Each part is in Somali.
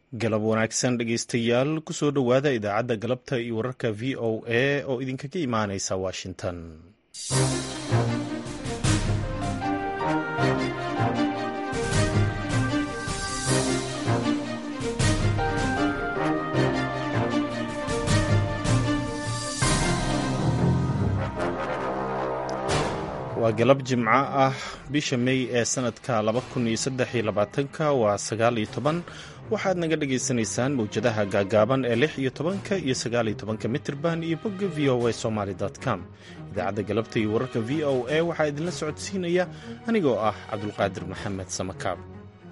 galab wanaagsan dhegeystayaal kusoo dhowaada idaacadda galabta iyo wararka v o a oo idinkaga imaaneysa washington waa galab jimco ah bisha mey ee sanadka ka waa sagaaliyo toban waxaad naga dhagaysanaysaan mawjadaha gaagaaban ee lix iyo tobanka iyo sagaaliyo tobanka mitirban iyo bogga v o a somaly com idaacadda galabta iyo wararka v o a waxaa idinla socodsiinaya anigoo ah cabdulqaadir maxamed samakaab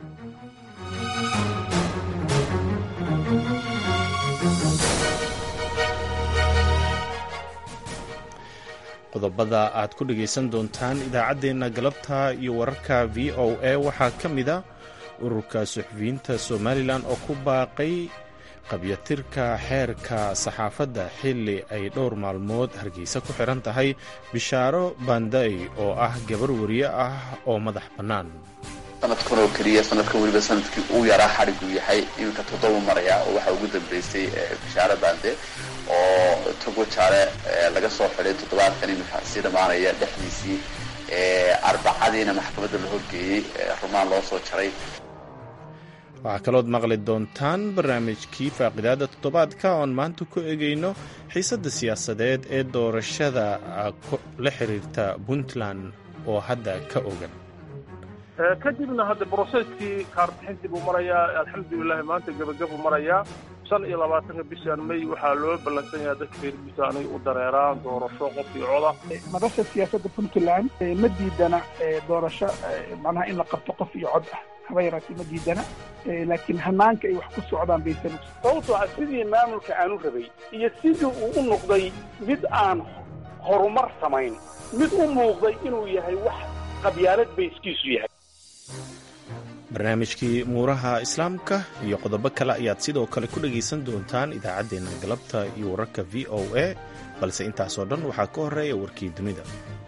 qodobada aad ku dhegaysan doontaan idaacaddeenna galabta iyo wararka v o a waxaa ka mid a ururka suxufiyiinta somalilan oo ku baaqay qabyatirka xeerka saxaafadda xilli ay dhowr maalmood hargeysa ku xiran tahay bishaaro banday oo ah gabar wariye ah oo madax bannaan sanadkan oo keliya sanadka weliba sanadkii uu yaraa xadhiguu yahay iminka toddoba maraya oo waxaa ugu dambeysay bishaaro bande oo togo jaale laga soo xidhay toddobaadkan iminka sii dhammaanaya dhexdiisii arbacadiina maxkamadda la horgeeyey rumaan loo soo jaray waxaa kalood maqli doontaan barnaamijkii faaqidaada toddobaadka oon maanta ku egeyno xiisadda siyaasadeed ee doorashada la xiriirta puntland oo hadda ka ogan kadibna hadda broseskii kaarbixintii buu marayaa alxamdulilahi maanta gebagabuu marayaa shan iyo labaatanka bishan may waxaa loo ballansan yaha dadka reer puntland inay u dareeraan doorasho qof iyo coda madasha siyaasadda puntland ma diidana doorasho macnaha in la qabto qof iyo cod ah haba yaraatee ma diidana laakiin hanaanka ay wax ku socdaan baysan sababtoo ah sidii maamulka aanu rabay iyo sidii uu u noqday mid aan horumar samayn mid u muuqday inuu yahay wax qabyaalad bayskiisu yahay barnaamijkii muuraha islaamka iyo qodobo kale ayaad sidoo kale ku dhegaysan doontaan idaacaddeenna galabta iyo wararka v o a balse intaasoo dhan waxaa ka horeeya warkii dunida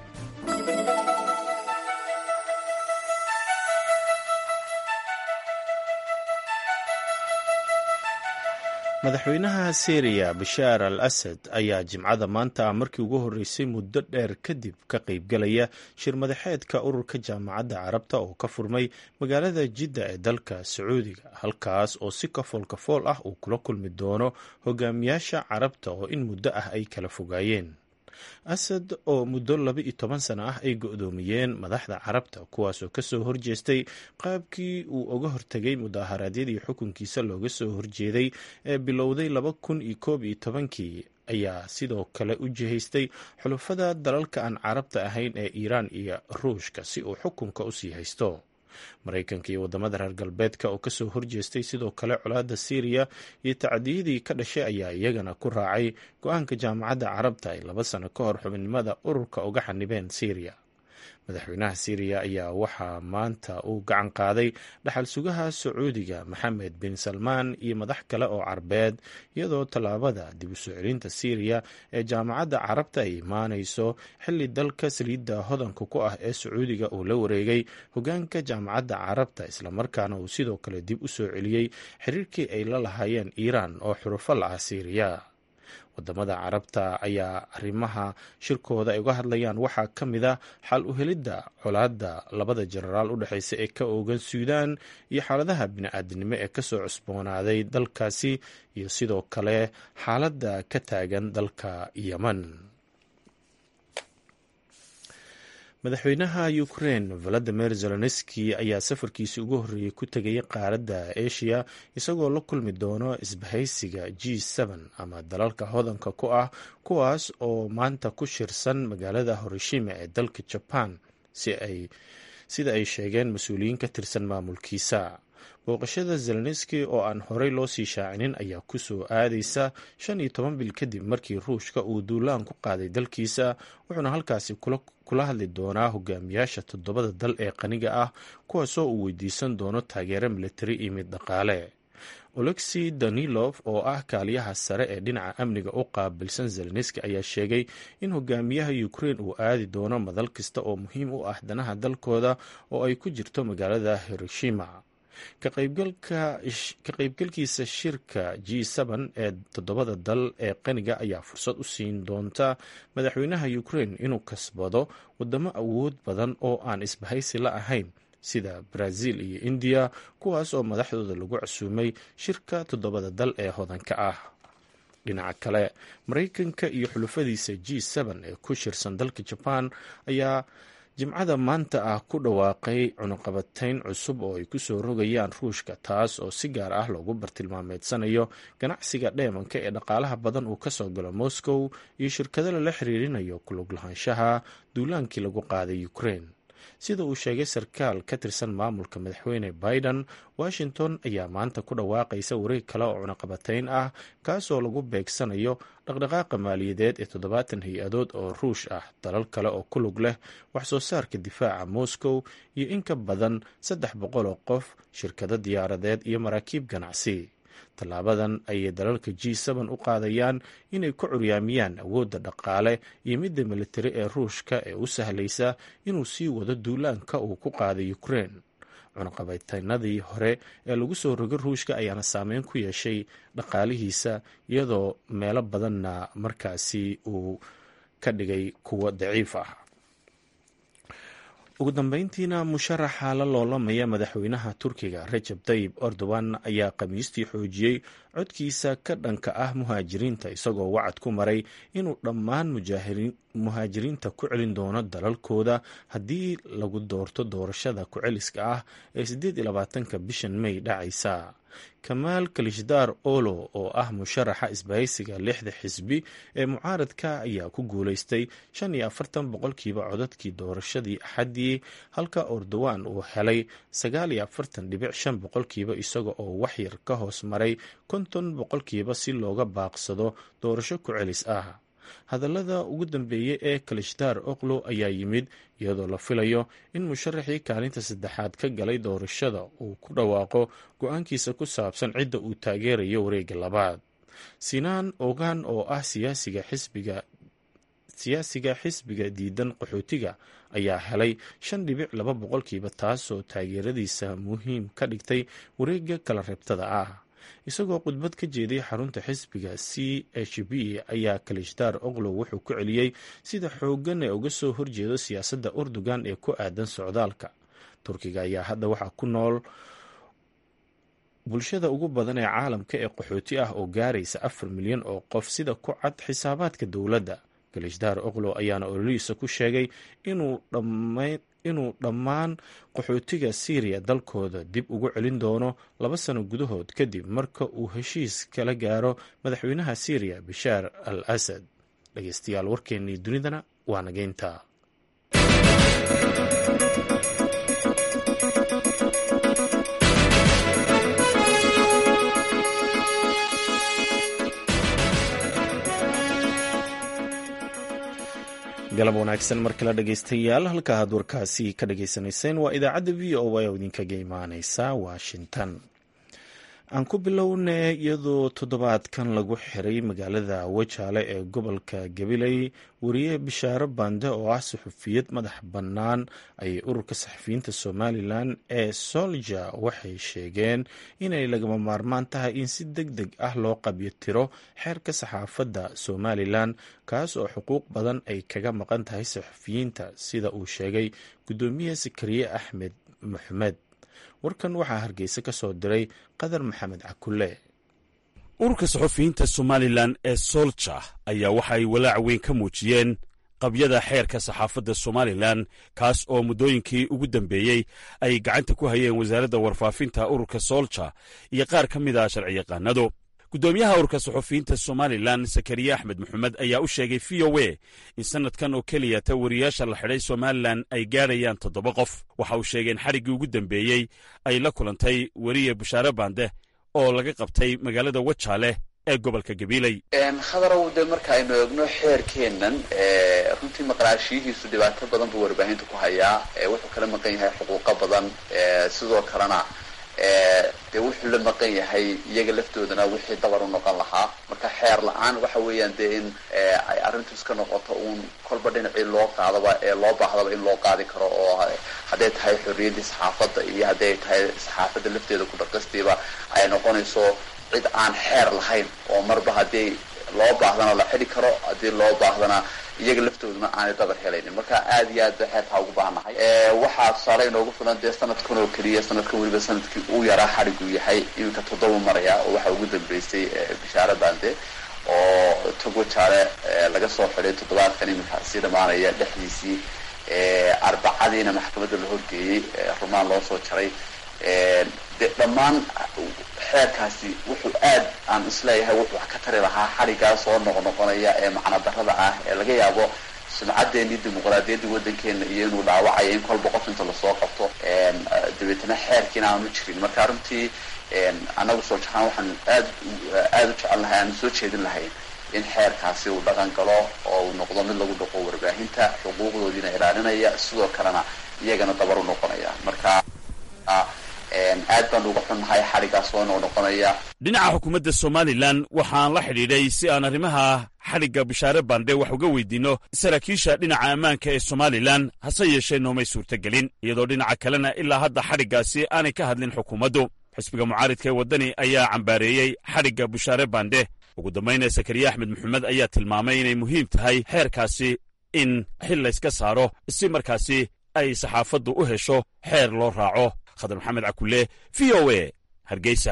madaxweynaha syriya bashaar al asad ayaa jimcada maanta markii ugu horreysay muddo dheer kadib ka qaybgalaya shir madaxeedka ururka jaamacadda carabta oo ka furmay magaalada jidda ee dalka sacuudiga halkaas oo si kafool kafool ah uu kula kulmi doono hogaamiyaasha carabta oo in muddo ah ay kala fogaayeen asad oo muddo laba iyo toban sano ah ay go-doomiyeen madaxda carabta kuwaasoo kasoo horjeestay qaabkii uu uga hortegay mudaharaadyadii xukunkiisa looga soo horjeeday ee bilowday laba kun iyo koob iyo tobankii ayaa sidoo kale u jihaystay xulufada dalalka aan carabta ahayn ee iiraan iyo ruushka si uu xukunka usii haysto maraykanka iyo wadamada reer galbeedka oo kasoo horjeestay sidoo kale colaadda syriya iyo tacdiyadii ka dhashay ayaa iyagana ku raacay go-aanka jaamacadda carabta ay laba sano ka hor xubinimada ururka uga xanibeen syriya madaxweynaha syriya ayaa waxaa maanta uu gacan qaaday dhaxal sugaha sacuudiga maxamed bin salmaan iyo madax kale oo carbeed iyadoo tallaabada dib u soo celinta syriya ee jaamacadda carabta ay imaanayso xilli dalka saliidda hodanka ku ah ee sacuudiga uu la wareegay hogaanka jaamacadda carabta islamarkaana uu sidoo kale dib u soo celiyey xiriirkii ay la lahaayeen iiraan oo xurufo la ah syriya wadamada carabta ayaa arrimaha shirkooda ay uga hadlayaan waxaa ka mid a xal u helidda colaadda labada jenaraal u dhexeysa ee ka oogan suudaan iyo xaaladaha bini-aadinimo ee kasoo cusboonaaday dalkaasi iyo sidoo kale xaaladda ka taagan dalka yemen madaxweynaha ukrain valadimir zelenski ayaa safarkiisi ugu horreeyey ku tegay qaaradda asia isagoo la kulmi doono isbahaysiga g ama dalalka hodanka ku ah kuwaas oo maanta ku shirsan magaalada horishima ee dalka jaban sida ay sheegeen mas-uuliyiin ka tirsan maamulkiisa booqashada zelenski oo aan horey loo sii shaacinin ayaa ku soo aadaysa shan iyo toban bil kadib markii ruushka uu duulaan ku qaaday dalkiisa wuxuuna halkaasi kula hadli doonaa hogaamiyaasha toddobada dal ee qaniga ah kuwaasoo uu weydiisan doono taageero militari iyo mid dhaqaale olexi danilov oo ah kaaliyaha sare ee dhinaca amniga u qaabilsan zelenski ayaa sheegay in hogaamiyaha ukrain uu aadi doono madal kasta oo muhiim u ah danaha dalkooda oo ay ku jirto magaalada hiroshima ka qaybgalkiisa shirka g ee toddobada dal ee qaniga ayaa fursad u siin doonta madaxweynaha ukraine inuu kasbado wadamo awood badan oo aan isbahaysi la ahayn sida brazil iyo indiya kuwaas oo madaxdooda lagu casuumay shirka toddobada dal ee hodanka ah dhinaca kale maraykanka iyo xulufadiisa g ee ku shirsan dalka jaban ayaa jimcada maanta ah ku dhawaaqay cunuqabatayn cusub oo ay ku soo rogayaan ruushka taas oo si gaar ah loogu bartilmaameedsanayo ganacsiga dheemanka ee dhaqaalaha badan uu ka soo galo moscow iyo shirkado lala xiriirinayo kulug lahaanshaha duulaankii lagu qaaday ukraine sida uu sheegay sarkaal ka tirsan maamulka madaxweyne biden washington ayaa maanta ku dhawaaqaysa wareeg kale oo cunaqabatayn ah kaasoo lagu beegsanayo dhaqdhaqaaqa maaliyadeed ee toddobaatan hay-adood oo ruush ah dalal kale oo ku lug leh wax soo saarka difaaca moscow iyo in ka badan saddex boqol oo qof shirkado diyaaradeed iyo maraakiib ganacsi tallaabadan ayay dalalka g u qaadayaan inay ku curyaamiyaan awoodda dhaqaale iyo midda militari ee ruushka ee u sahlaysa inuu sii wado duulaanka uu ku qaaday ukraine cunaqabateynadii hore ee lagu soo rogay ruushka ayaana saameyn ku yeeshay dhaqaalihiisa iyadoo meelo badanna markaasi uu ka dhigay kuwo daciif ah ugu dambeyntiina musharaxa la loolamaya madaxweynaha turkiga rajab tayib erdogan ayaa khamiistii xoojiyey codkiisa ka dhanka ah muhaajiriinta isagoo wacad ku maray inuu dhammaan muhaajiriinta ku celin doono dalalkooda haddii lagu doorto doorashada ku-celiska ah ee siddeed iyo labaatanka bishan may dhacaysa kamaal kalishdaar olo oo ah musharaxa isbahaysiga lixda xisbi ee mucaaradka ayaa ku guulaystay shan iyo afartan boqolkiiba codadkii doorashadii axaddii halka erdogan uu helay sagaal iyo afartan dhibic shan boqolkiiba isaga oo waxyar ka hoos maray konton boqolkiiba si looga baaqsado doorasho ku-celis ah hadallada ugu dambeeyey ee kalishdaar oklo ayaa yimid iyadoo la filayo in musharaxii kaalinta saddexaad ka galay doorashada uu ku dhawaaqo go-aankiisa ku saabsan cidda uu taageerayo wareegga labaad sinaan ogaan oo ah siyaasiga xisbiga siyaasiga xisbiga diidan qaxootiga ayaa helay shan dhibic laba boqolkiiba taasoo taageeradiisa muhiim ka dhigtay wareegga kala reebtada ah isagoo khudbad ka jeeday xarunta xisbiga c h b ayaa kalishdaar oklow wuxuu ku celiyey sida xooggan ee uga soo horjeedo siyaasadda urdugan ee ku aadan socdaalka turkiga ayaa hadda waxaa ku nool bulshada ugu badan ee caalamka ee qaxooti ah oo gaaraysa afar milyan oo qof sida ku cad xisaabaadka dowladda kalishdaar oklow ayaana ololihiisa ku sheegay inuu dhammayn inuu dhammaan qaxootiga syriya dalkooda dib ugu celin doono laba sano gudahood kadib marka uu heshiis kala gaaro madaxweynaha syriya bashaar al asad dhegeystayaal warkeennii dunidana waa nageynta galab wanaagsan mar kale dhegeystayaal halka aad warkaasi ka dhageysanayseen waa idaacadda v o a oo idinkaga imaaneysa washington aan ku bilownay iyadoo toddobaadkan lagu xiray magaalada wajaale ee gobolka gabiley wariye bishaaro bande oo ah suxufiyad madax bannaan ayay ururka saxafiyiinta somalilan ee solja waxay sheegeen inay lagama maarmaan tahay in si deg deg ah loo qabyo tiro xeerka saxaafadda somalilan kaas oo xuquuq badan ay kaga maqan tahay saxafiyiinta sida uu sheegay guddoomiye sakariye axmed maxmed warkan waxaa hargeysa ka soo diray qadar maxamed cakulle ururka saxufiyiinta somalilan ee solja ayaa waxa ay walaac weyn ka muujiyeen qabyada xeerka saxaafadda somalilan kaas oo muddooyinkii ugu dambeeyey ay gacanta ku hayeen wasaaradda warfaafinta ururka solja iyo qaar ka mid a sharciyaqaanadu guddoomiyaha ururka saxufiyiinta somalilan sakariye axmed maxamed ayaa u sheegay v o a in sannadkan oo keliya ta wariyaasha la xidhay somalilan ay gaadhayaan toddoba qof waxa uu sheegay in xariggii ugu dambeeyey ay la kulantay weriye bashaare baande oo laga qabtay magaalada wajaale ee gobolka gabiiley khadarow de marka aynu eegno xeerkeennan runtii maqnaashiyihiisu dhibaato badan buu warbaahinta ku hayaa wuxuu kala maqan yahay xuquuqo badan sidoo kalena dee wuxuu la maqan yahay iyaga laftoodana wixii dabar u noqon lahaa marka xeer la-aan waxa weeyaan dee in ay arrintu iska noqoto uun kolba dhinacii loo qaadaba ee loo baahdaba in loo qaadi karo oo hadday tahay xorriyaddii saxaafadda iyo hadday tahay saxaafadda lafteeda ku dhaqistiiba ay noqonayso cid aan xeer lahayn oo marba haddii loo baahdana la xidhi karo haddii loo baahdana iyaga laftooduna aanay dabar helaynin marka aada iyo aad ba xeerkaa ugu baahnahay waxaa tusaale inoogu filan dee sanadkan oo keliya sanadkan weliba sanadkii uu yaraa xadhigu yahay iminka toddoba maraya oo waxaa ugu dambeysay bishaara bande oo togo jaale laga soo xidhay toddobaadkan iminka sii dhamaanaya dhexdiisii arbacadiina maxkamadda la horgeeyey rumaan loo soo jaray de dhammaan xeerkaasi wuxuu aad aan isleeyahay wuxuu wax ka tari lahaa xadhigaa soo noqnoqonaya ee macno darada ah ee laga yaabo sumcaddeenii dimuqraadiyaddii waddankeena iyo inuu dhaawacayo in kolba qof inta lasoo qabto dabeetana xeerkiina aanu jirin marka runtii annagu soo jahaan waxaan aad aada u jecel lahay aanu soo jeedin lahayn in xeerkaasi uu dhaqan galo oo uu noqdo mid lagu dhaqo warbaahinta xuquuqdoodiina ilaalinaya sidoo kalena iyagana dabar u noqonaya marka aad baan uga xunnahay xadhigaas soo noqnoqonaya dhinaca xukuumadda somalilan waxaan la xidhiidhay si aan arrimaha xadhigga bishaare bande wax uga weydiinno saraakiisha dhinaca ammaanka ee somalilan hase yeeshee noomay suurtagelin iyadoo dhinaca kalena ilaa hadda xadhiggaasi aanay ka hadlin xukuumaddu xisbiga mucaaridka ee waddani ayaa cambaareeyey xadhigga bishaare bande ugu dambayna sakariye axmed maxamed ayaa tilmaamay inay muhiim tahay xeerkaasi in xil layska saaro si markaasi ay saxaafaddu u hesho xeer loo raaco khadar maxamed cakulle v o e hargeysa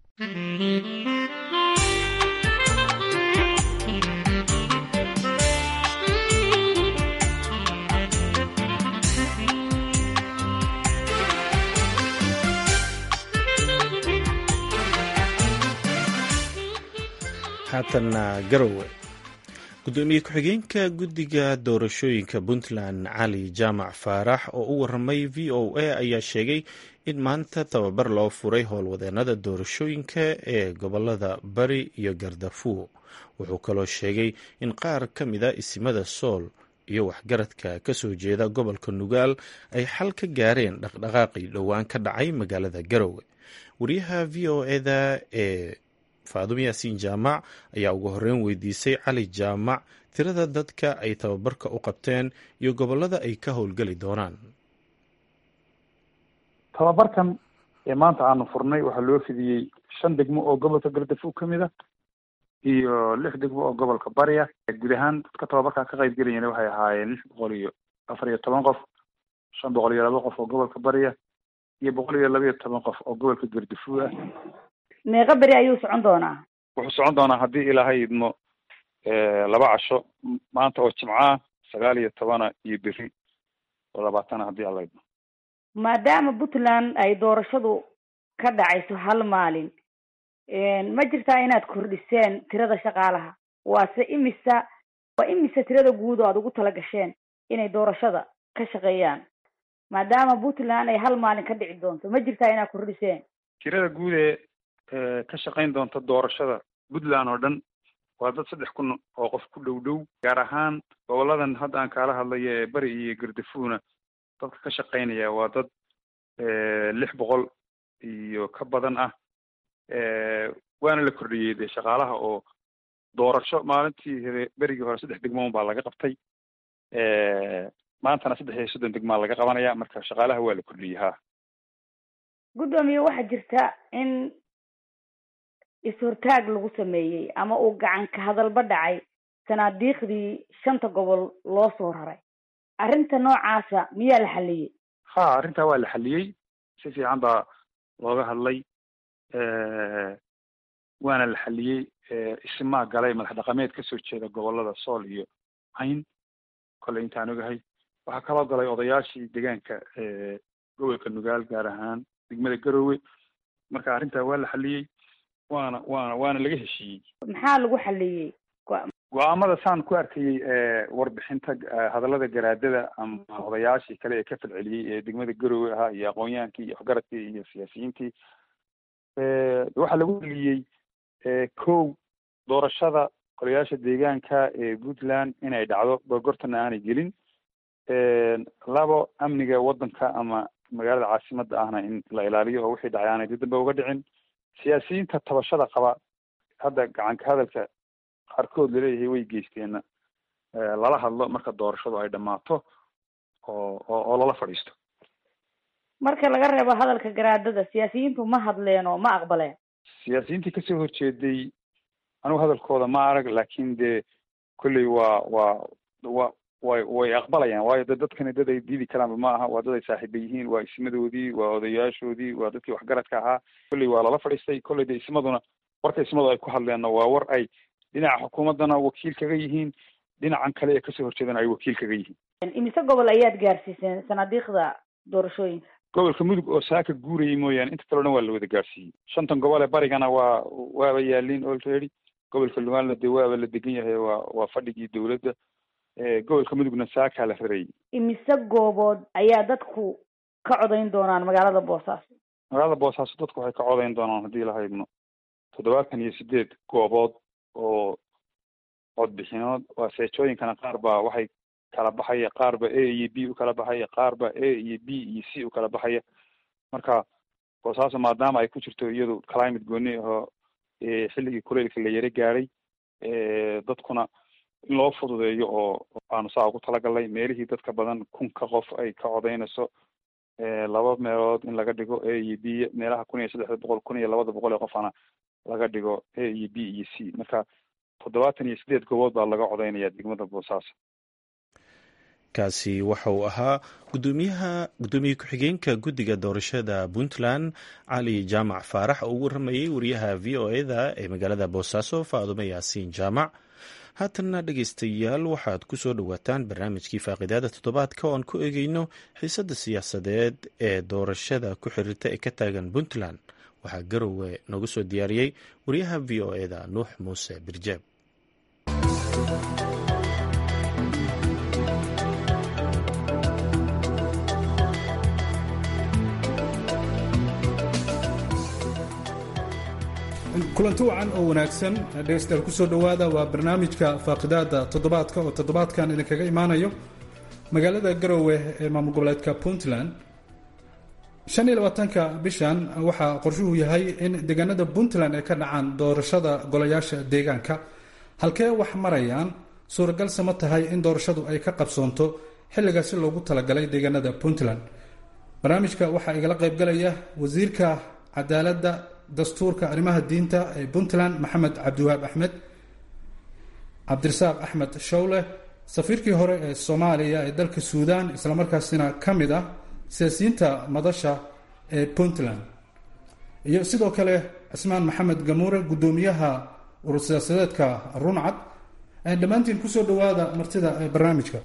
haatanna garowe gudoomiye ku-xigeenka guddiga doorashooyinka puntland cali jaamac faarax oo u waramay v o a ayaa sheegay in maanta tababar loo furay howlwadeenada doorashooyinka ee gobolada bari iyo gardafuo wuxuu kaloo sheegay in qaar ka mida isimada sool iyo waxgaradka ka soo jeeda gobolka nugaal ay xal ka gaareen dhaqdhaqaaqii dhowaan ka dhacay magaalada garowe wariyaha v o eda ee faadumo yaasiin jaamac ayaa ugu horreyn weydiisay cali jaamac tirada dadka ay tababarka u qabteen iyo gobollada ay ka howlgeli doonaan tababarkan ee maanta aanu furnay waxaa loo fidiyey shan degmo oo gobolka gardafuw ka mid a iyo lix degmo oo gobolka bariya guud ahaan dadka tababarkaa ka qayb gelayana waxay ahaayeen lix boqol iyo afar iyo toban qof shan boqol iyo laba qof oo gobolka bariya iyo boqol iyo laba iyo toban qof oo gobolka gardafuw ah meeqa beri ayuu socon doonaa wuxuu socon doonaa haddii ilaahay idmo laba casho maanta oo jimca sagaal iyo tobana iyo beri oo labaatana haddii alla idmo maadaama puntland ay doorashadu ka dhacayso hal maalin ma jirtaa inaad kordhiseen tirada shaqaalaha waase imisa waa imisa tirada guud oo aada ugu tala gasheen inay doorashada ka shaqeeyaan maadaama puntland ay hal maalin ka dhici doonto ma jirtaa inaad kordhiseen tirada guud ee ka shaqayn doonta doorashada puntland oo dhan waa dad saddex kun oo qof ku dhow dhow gaar ahaan goboladan hadda aan kaala hadlayo ee beri iyo gardafuuna dadka ka shaqaynaya waa dad lix boqol iyo ka badan ah waana la kordhiyey dee shaqaalaha oo doorasho maalintii hore berigii hore saddex degmoon baa laga qabtay maantana saddex iyo soddon degmaa laga qabanaya marka shaqaalaha waa la kordhiyey ha guddoomiye waxaa jirta in is-hortaag lagu sameeyey ama uu gacan ka hadalba dhacay sanaadiiqdii shanta gobol loo soo raray arrinta noocaasa miyaa la xaliyey ha arrintaa waa la xaliyey si fiican baa looga hadlay waana la xaliyey isimaa galay madax dhaqameed kasoo jeeda gobolada sool iyo cayn kolley intaan ogahay waxaa kaloo galay odayaashii deegaanka gobolka nugaal gaar ahaan degmada garowe marka arrintaa waa la xaliyey waana waana waana laga heshiiyey maxaa lagu xaliyey go-aamada saan ku arkayey warbixinta hadallada garaadada ama odayaashii kale ee ka falceliyey ee degmada garowe ahaa iyo aqoon-yahankii iyo waxgaradkii iyo siyaasiyiintii waxaa lagu heliyey kow doorashada golayaasha deegaanka ee puntland inay dhacdo gorgortana aanay gelin labo amniga waddanka ama magaalada caasimada ahna in la ilaaliyo oo wixii dhacay aanay dib dambe uga dhicin siyaasiyiinta tabashada qaba hadda gacanka hadalka qaarkood laleeyahay way geysteenna lala hadlo marka doorashadu ay dhammaato oo oo lala fadhiisto marka laga reebo hadalka garaadada siyaasiyiintu ma hadleen oo ma aqbaleen siyaasiyiintii kasoo horjeeday anigu hadalkooda ma arag laakin dee kolley waa waa wa way way aqbalayaan waayo de dadkani dad ay diidi karaanba ma aha waa dad ay saaxiiba yihiin waa ismadoodii waa odayaashoodii waa dadkii waxgaradka ahaa kolley waa lala fadhiistay kolley de ismaduna warka ismadu ay ku hadleenna waa war ay dhinaca xukuumaddana wakiil kaga yihiin dhinacan kale ee kasoo horjeedana ay wakiil kaga yihiin imise gobol ayaad gaarsiiseen sanaadiiqda doorashooyinka gobolka mudug oo saaka guurayay mooyaane inta kaleo dhan waa la wada gaarsiiyey shantan gobol ee barigana waa waaba yaaliin already gobolka lumaanla dee waaba la degan yahay waa waa fadhigii dawladda gobolka mudugna saakaa la rarayay imise goobood ayaa dadku ka codayn doonaan magaalada boosaaso magaalada boosaaso dadku waxay ka codayn doonaan haddii la haydno toddobaatan iyo sideed goobood oo codbixinood waa seejooyinkana qaar baa waxay kala baxaya qaar ba a iyo b u kala baxaya qaar ba a iyo b iyo c u kala baxaya marka boosaaso maadaama ay ku jirto iyadu climate gooni ahoo xilligii kuleylka la yaro gaadhay dadkuna in loo fududeeyo oo aanu saa ugu talagalnay meelihii dadka badan kunka qof ay ka codaynayso laba meelood in laga dhigo a iyo b meelaha kun iyo saddexda boqol kun iyo labada boqol ee qofana laga dhigo a iyo b iyo c marka toddobaatan iyo sideed goobood baa laga codaynaya degmada boosaaso kaasi waxa uu ahaa gudoomiyaha gudoomiye ku-xigeenka guddiga doorashada puntland cali jaamac faarax oo ugu waramayay wariyaha v o eda ee magaalada boosaaso faadumo yaasiin jaamac haatanna dhegeystayaal waxaad ku soo dhowaataan barnaamijkii faaqidaada toddobaadka oo aan ku eegeyno xiisadda siyaasadeed ee doorashada ku xiriirta ee ka taagan puntland waxaa garowe noogu soo diyaariyey wariyaha v o eda nuux muuse birjeeb kulanti wacan oo wanaagsan dhegeystayaal kusoo dhowaada waa barnaamijka faaqidaada toddobaadka oo toddobaadkan idinkaga imaanayo magaalada garowe ee maamul goboleedka puntland shan iyo labaatanka bishan waxaa qorshuhu yahay in deegaanada puntland ay ka dhacaan doorashada golayaasha deegaanka halkee wax marayaan suuragalse ma tahay in doorashadu ay ka qabsoonto xilligaasi loogu talagalay deegaanada puntland barnaamijka waxaa igala qaybgalaya wasiirka cadaaladda dastuurka arrimaha diinta ee puntland maxamed cabdiwahaab axmed cabdirasaaq axmed shawle safiirkii hore ee soomaaliya ee dalka suudaan islamarkaasina ka mid ah siyaasiyiinta madasha ee puntland iyo sidoo kale cismaan maxamed gamuure guddoomiyaha urur siyaasadeedka runcad dhammaantiin kusoo dhawaada martida barnaamijka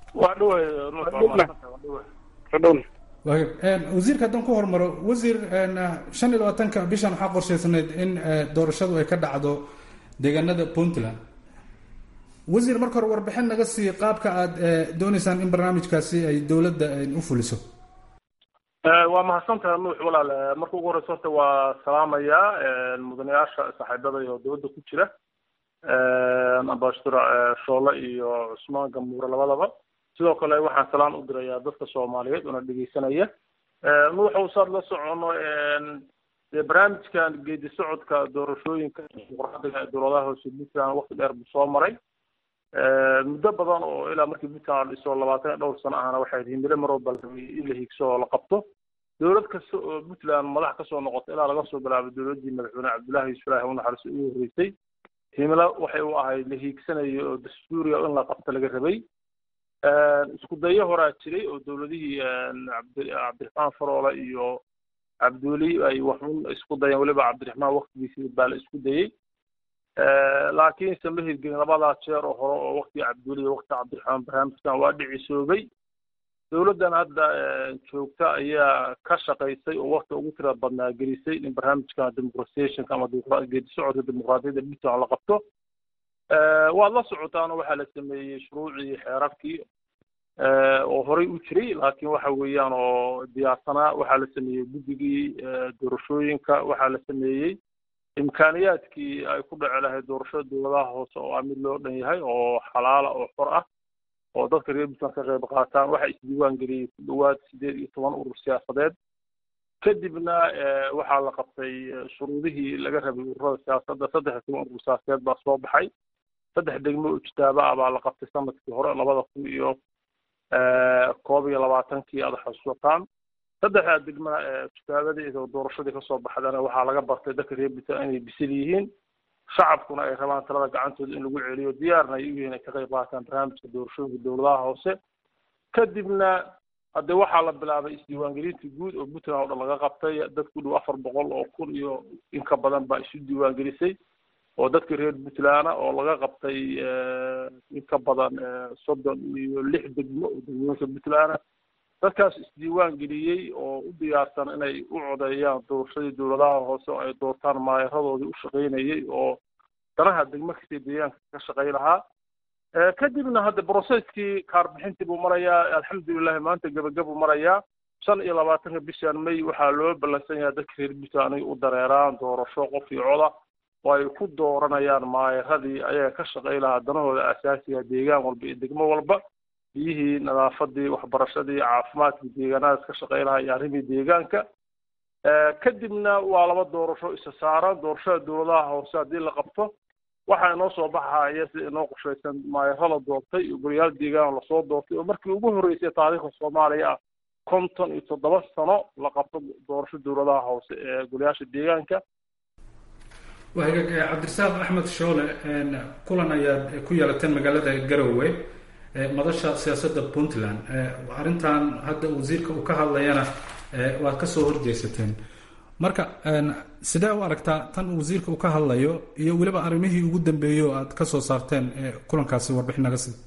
wasiirka haddaan ku hormaro wasiir shan iyo labaatanka bishan waxaa qorshaysanayd in doorashadu ay ka dhacdo deegaanada puntland wasiir marka hore warbixin naga sii qaabka aad dooneysaan in barnaamijkaasi ay dowladda u fuliso waa mahadsantaha nuux walaal marka ugu horeysa horta waa salaamayaa mudanayaasha saaxiibada iyo dowladda ku jira ambassador shoole iyo cusmaan gamuure labadaba sidoo kale waxaan salaan u dirayaa dadka soomaaliyeed una dhegeysanaya nuuxa usaad la socono dee barnaamijkan geedi socodka doorashooyinka dimuqraadiga ee dowladaha hoose puntland waqti dheer buu soo maray muddo badan oo ilaa markii puntland la dhiso labaatan iyo dhowr sano ahna waxay himilo mar walba in la higso oo la qabto dowlad kasta oo puntland madax kasoo noqota ilaa laga soo bilaabo dowladdii madaxweyne cabdullaahi yuusuf ilaahi unaxariiso ugu horreysay himilo waxay u ahayd la hiigsanayo oo dastuuriya in la qabto laga rabay isku dayo horaa jiray oo dowladihii cabdiraxmaan faroole iyo cabduuli ay waxun isku dayeen weliba cabdiraxmaan waktigiisii baa la isku dayey laakiinse ma hirgelin labadaa jeer oo hore oo waktigii cabduuli iyo wakti cabdiraxmaan barnaamijkan waa dhicisoobay dowladdan hadda joogta ayaa ka shaqaysay oo wakti ugu tira badnaa gelisay in barnaamijkan democratizationka ama geedi socodka dimuqraadiyadda puntland la qabto waad la socotaano waxaa la sameeyey shuruucii xeerarkii oo horey u jiray laakiin waxa weeyaan oo diyaarsanaa waxaa la sameeyey guddigii doorashooyinka waxaa la sameeyey imkaaniyaadkii ay ku dhaci lahayd doorashada dowladaha hoose oo ah mid loo dhan yahay oo xalaala oo xor ah oo dadka reer puntland ka qayb qaataan waxaa isdiiwaan geliyey ku dhowaad sideed iyo toban urur siyaasadeed kadibna waxaa la qabtay shuruudihii laga rabay ururada siyaasadda saddex iyo toban urur siyaasadeed baa soo baxay saddex degmo oo ijtaaba ah baa la qabtay sanadkii hore labada kun iyo koob iyo labaatankii aad xasuusataan saddexdaa degmana ijtaabadii iyo doorashadii kasoo baxdana waxaa laga bartay dadka reer puntland inay bisil yihiin shacabkuna ay rabaan talada gacantooda in lagu celiyo diyaarna ay u yihiin ay ka qayb qaataan barnaamijka doorashooyinka dowladaha hoose kadibna hadde waxaa la bilaabay isdiiwaangelinta guud oo puntland oo dhan laga qabtay dad ku dhow afar boqol oo kun iyo in ka badan baa isu diiwaangelisay oo dadka reer puntlandna oo laga qabtay in ka badan soddon iyo lix degmo oo degmooyinka puntlandna dadkaas isdiiwaan geliyey oo u diyaarsan inay u codeeyaan doorashadii dowladaha hoose oo ay doortaan maayaradoodii u shaqaynayay oo danaha degmo kastay deegaanka ka shaqay lahaa kadibna hadda brocesskii kaarbixintii buu marayaa alxamdulilahi maanta gebagabuu marayaa shan iyo labaatanka bishan may waxaa loo ballansan yahay dadka reer puntland inay u dareeraan doorasho qof iyo coda oo ay ku dooranayaan maayaradii ayaga ka shaqay lahaa danahooda asaasiga deegaan walba iyo degmo walba biyihii nadaafadii waxbarashadii caafimaadkii deegaanadaas ka shaqay lahaa iyo arrimii deegaanka kadibna waa laba doorasho isa saaran doorashada dowladaha hoose haddii la qabto waxaa inoo soo baxaya sida inoo qorshaysan maayaro la doortay iyo goliyaal deegaan lasoo doortay oo markii ugu horreysay taariikhda soomaaliya ah konton iyo toddoba sano la qabto doorasho dowladaha hoose ee goliyaasha deegaanka wahagaag cabdirasaaq axmed shoole kulan ayaad ku yeelateen magaalada garowe madasha siyaasadda puntland arrintan hadda wasiirka uu ka hadlayana waad kasoo horjeesateen marka sidee u aragtaa tan wasiirka uu ka hadlayo iyo weliba arrimihii ugu dambeeyey oo aad kasoo saarteen kulankaasi warbixin naga sii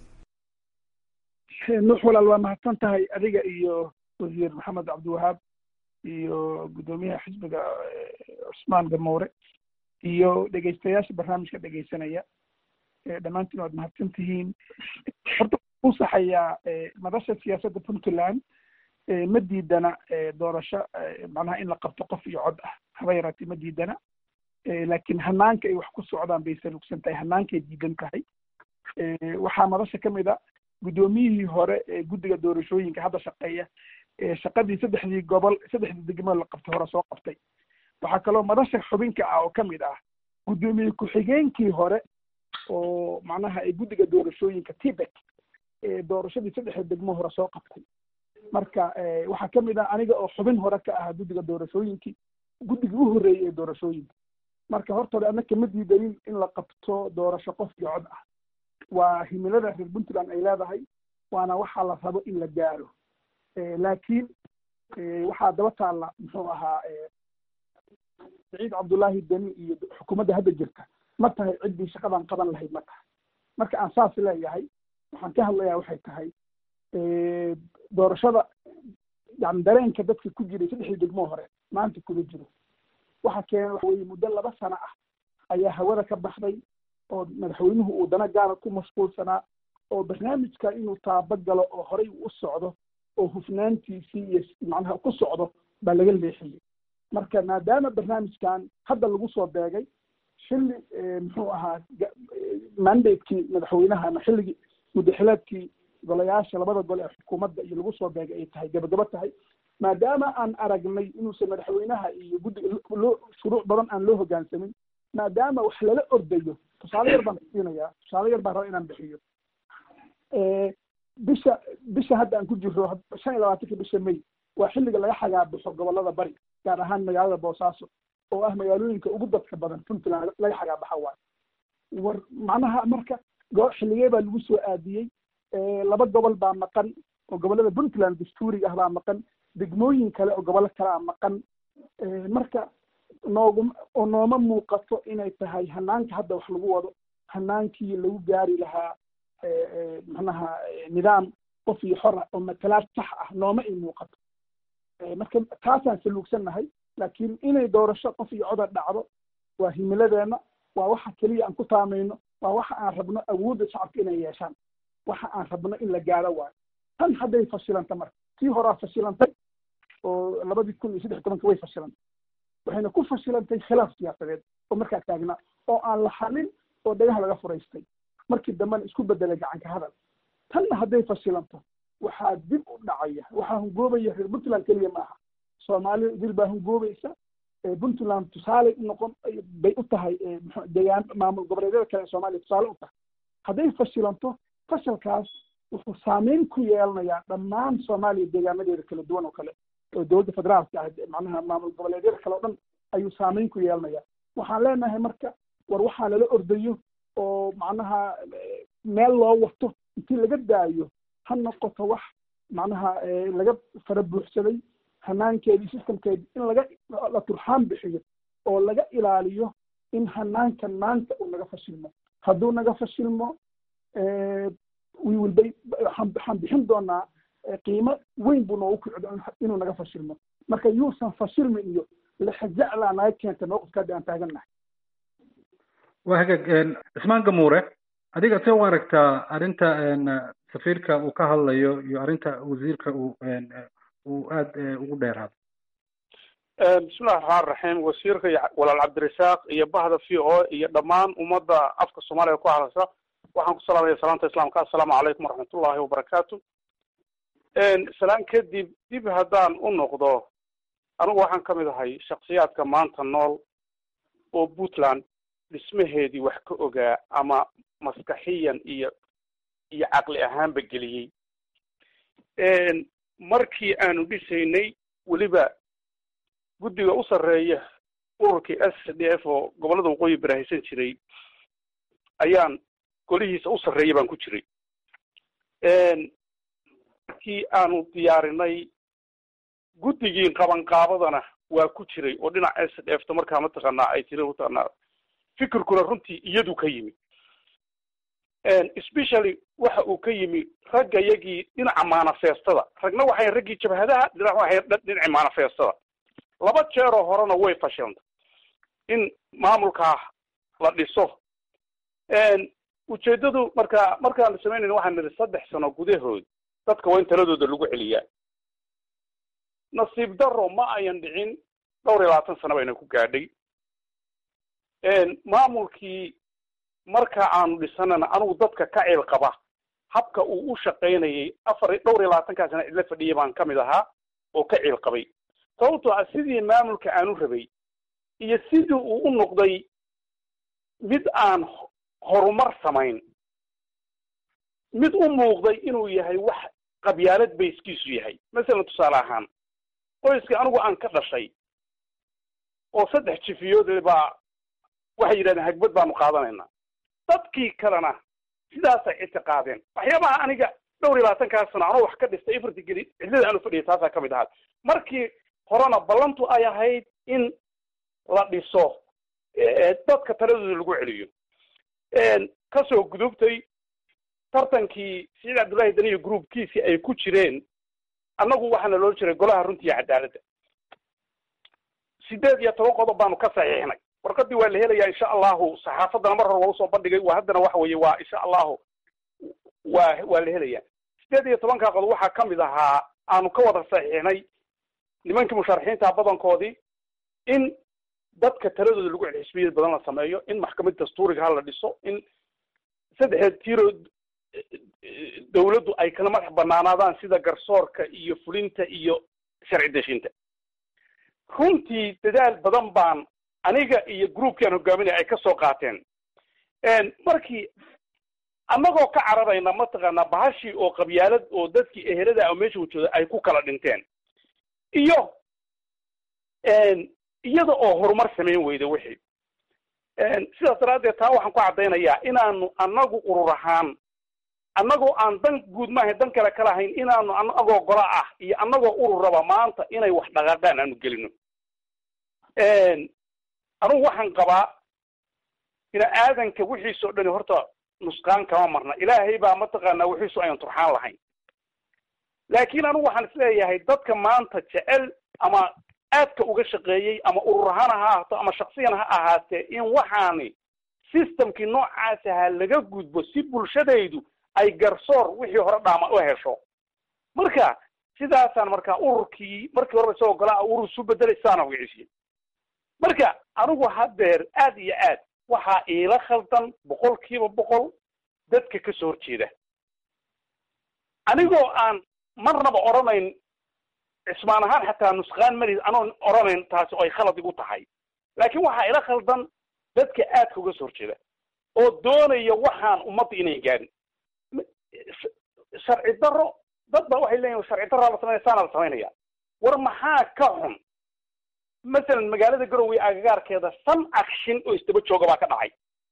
nuux walaal waa mahadsan tahay adiga iyo wasiir maxamed cabdiwahaab iyo guddoomiyaha xisbiga cusmaan gamoure iyo dhegeystayaasha barnaamijka dhegeysanaya dhammaantiin waad mahadsan tihiin horta u saxayaa madasha siyaasadda puntland ma diidana doorasho macnaha in la qabto qof iyo cod ah haba yaraatee ma diidana laakiin hanaanka ay wax ku socdaan bay salugsan tahay hanaankay diidan tahay waxaa madasha ka mid a guddoomiyihii hore ee guddiga doorashooyinka hadda shaqeeya shaqadii saddexdii gobol saddexdii degmo la qabtay hore soo qabtay waxaa kaloo madasha xubinka ah oo ka mid ah guddoomiye ku-xigeenkii hore oo macnaha ay guddiga doorashooyinka tibet ee doorashadii saddexda degmo hore soo qabtay marka waxaa ka mid ah aniga oo xubin hore ka ahaa guddiga doorashooyinkii guddigii u horreeyey ee doorashooyinka marka horta hore anna kama diidanin in la qabto doorasho qof iyo cod ah waa himilada reer puntland ay leedahay waana waxaa la rabo in la gaaro laakiin waxaa daba taalla muxuu ahaa saciid cabdullaahi deni iyo xukuumadda hadda jirta ma tahay ciddii shaqadan qaban lahayd ma tahay marka aan saas leeyahay waxaan ka hadlayaa waxay tahay doorashada yani dareenka dadka ku jiray saddexdii degmo hore maanta kuma jiro waxa keena waxa weye muddo laba sano ah ayaa hawada ka baxday oo madaxweynuhu uu dana gaara ku mashquulsanaa oo barnaamijka inuu taabagalo oo horey u socdo oo hufnaantiisii iyo macnaha ku socdo baa laga leexiyey marka maadaama barnaamijkan hadda lagu soo beegay xilli muxuu ahaa mandatekii madaxweynaha ama xilligii muddaxileedkii golayaasha labada gol ee xukuumadda iyo lagu soo beegay ay tahay gabagabo tahay maadaama aan aragnay inuusan madaxweynaha iyo guddiga loo shuruuc badan aan loo hoggaansamin maadaama wax lala ordayo tusaale yar baan siinayaa tusaale yar baan raba inaan bixiyo bisha bisha hadda aan ku jirro shan iyo labaatanka bisha may waa xilliga laga xagaabaxo gobollada bari gaar ahaan magaalada boosaaso oo ah magaalooyinka ugu dadka badan puntland laga xagaabaxa waayo war macnaha marka xilligee baa lagu soo aadiyey laba gobol baa maqan oo gobollada puntland dastuuriga ah baa maqan degmooyin kale oo gobollo kale a maqan marka noogu oo nooma muuqato inay tahay hanaanka hadda wax lagu wado hanaankii lagu gaari lahaa macnaha nidaam qof iyo xora oo matalaad sax ah nooma ay muuqato marka taasaan saluugsannahay laakiin inay doorasho qof iyo coda dhacdo waa himiladeenna waa waxa keliya aan ku taamayno waa waxa aan rabno awoodda shacabka inay yeeshaan waxa aan rabno in la gaaro waayo tan hadday fashilanta marka tii horaa fashilantay oo labadii kun iyo saddex tobanka way fashilantay waxayna ku fashilantay khilaaf siyaasadeed oo markaa taagnaa oo aan la xalin oo dhagaha laga furaystay markii dambena isku bedelay gacanka hadal tanna hadday fashilanto waxaa dib u dhacaya waxaa hungoobaya reer puntland keliya ma aha soomaalida idil baa hungoobaysa puntland tusaale u noqon bay u tahay deegaan maamul goboleedyada kale ee soomaaliya tusaale u tahay hadday fashilanto fashalkaas wuxuu saameyn ku yeelanayaa dhammaan soomaaliya deegaanadeeda kala duwan oo kale oo dowladda federaalka ah macnaha maamul goboleedyada kale oo dhan ayuu saameyn ku yeelanayaa waxaan leenahay marka war waxaa lala ordayo oo macnaha meel loo wato intii laga daayo ha noqoto wax macnaha laga fara buuxsaday hanaankeedii systemkeedii in laga la turxaan bixiyo oo laga ilaaliyo in hanaankan maanta uu naga fashilmo hadduu naga fashilmo we will be waxaan bixin doonaa qiimo weyn buu noogu kicdo inuu naga fashilmo marka yuusan fashilmin iyo lexjeclaa naga keenta mawqifka hadda aan taagannahay waa hagaag cismaan gamuure adiga see u aragtaa arrinta safiirka uu ka hadlayo iyo arrinta wasiirka uu uu aada ugu dheeraado bismillahi raxmaan raxiim wasiirka iyo walaal cabdirasaaq iyo bahda v o iyo dhammaan ummadda afka soomaaliya ku hadlaysa waxaan ku salaamaya salaanta islaamka assalaamu calaykum waraxmatullahi wabarakaatu salaan kadib dib haddaan u noqdo anigu waxaan ka mid ahay shaksiyaadka maanta nool oo puntland dhismaheedii wax ka ogaa ama maskaxiyan iyo iyo caqli ahaanba geliyey markii aanu dhisaynay weliba guddiga u sarreeya ururkii s d f oo gobollada waqooyi barahaysan jiray ayaan golihiisa u sarreeya baan ku jiray markii aanu diyaarinay guddigii qabanqaabadana waa ku jiray oo dhinaca s d f ta markaa mataqaanaa ay tiri mataqaanaa fikirkuna runtii iyadu ka yimi especially waxa uu ka yimi ragga yagii dhinaca manifestada ragna waxay raggii jabhadaha dhinac waxay dhinaci manifestada laba jeeroo horena way fashilantay in maamulkaa la dhiso ujeedadu marka markaan samaynayna waxaan nidhi saddex sano gudahood dadka waa in taladooda lagu celiyaa nasiib daro ma ayan dhicin dhowr iyo labaatan sano bayna ku gaadhay maamulkii marka aanu dhisanana anigu dadka ka ceel qaba habka uu u shaqaynayay afar dhowr iyo labaatankaa sana cidla fadhiya baan ka mid ahaa oo ka ceel qabay sababtoo ah sidii maamulka aanu rabay iyo sidii uu u noqday mid aan horumar samayn mid u muuqday inuu yahay wax qabyaalad bayskiisu yahay masalan tusaale ahaan qoyska anigu aan ka dhashay oo saddex jifiyood baa waxay yidhahdeen hagbad baanu qaadanaynaa dadkii kalena sidaasay ictiqaadeen waxyaabaha aniga dhowr iyo labaatankaa sano anoo wax ka dhistay ifarti geli cidlada aanu fadhiyay taasaa ka mid ahaad markii horena ballantu ay ahayd in la dhiso dadka taladooda lagu celiyo kasoo gudubtay tartankii siciid cabdullaahi daniyo groupkiisii ay ku jireen annagu waxaana loo jiray golaha runtii iyo cadaaladda sideed iyo toban qodob baanu ka saxiixnay warqadii waa la helayaa insha allahu saxaafaddana mar hore waa usoo bandhigay waa haddana waxa weeye waa insha allahu waa waa la helayaa sideed iyo tobankaa qodob waxaa ka mid ahaa aanu ka wada saxiixnay nimankii musharaxiinta badankoodii in dadka taladooda lagu celi xisbiyad badan la sameeyo in maxkamad dastuuriga ha la dhiso in saddexdeed tiiro dawladdu ay kala madax banaanaadaan sida garsoorka iyo fulinta iyo sharci deshinta runtii dadaal badan baan aniga iyo groupkii aan hogaaminaya ay ka soo qaateen markii annagoo ka cararayna mataqaanaa bahashii oo qabyaalad oo dadkii ehelada oo meesha wajooda ay ku kala dhinteen iyo iyada oo horumar samayn weyda wixii sidaas daraaddeed taa waxaan ku caddaynayaa inaanu annagu urur ahaan annagoo aan dan guud maahayn dan kale ka lahayn inaanu annagoo gola ah iyo annagoo urur raba maanta inay wax dhaqaaqaan aanu gelino anugu waxaan qabaa ina aadanka wixiis oo dhani horta nusqaan kama marna ilaahay baa mataqaanaa wixiisu ayan turxaan lahayn laakiin anugu waxaan isleeyahay dadka maanta jecel ama aadka uga shaqeeyey ama urur ahaan ha ahaato ama shaksiyan ha ahaatee in waxaani systemkii noocaas ahaa laga gudbo si bulshadaydu ay garsoor wixii hore dhaama u hesho marka sidaasaan markaa ururkii markii horeba isagoo golaa urur isu bedelay sidaana wiciisiye marka anigu haddeer aad iyo aad waxaa iila khaldan boqol kiiba boqol dadka ka soo horjeeda anigoo aan marnaba odhanayn cismaan ahaan xataa nusqaan mali anoon oranayn taasi oo ay khalad igu tahay laakiin waxaa ila khaldan dadka aadka uga soo horjeeda oo doonaya waxaan ummadda inay gaadhin sharci daro dad ba waxay leeyihin sharci daraa la sameynaya saana la samaynaya war maxaa ka xun masalan magaalada garowe agagaarkeeda shan akshin oo isdaba jooga baa ka dhacay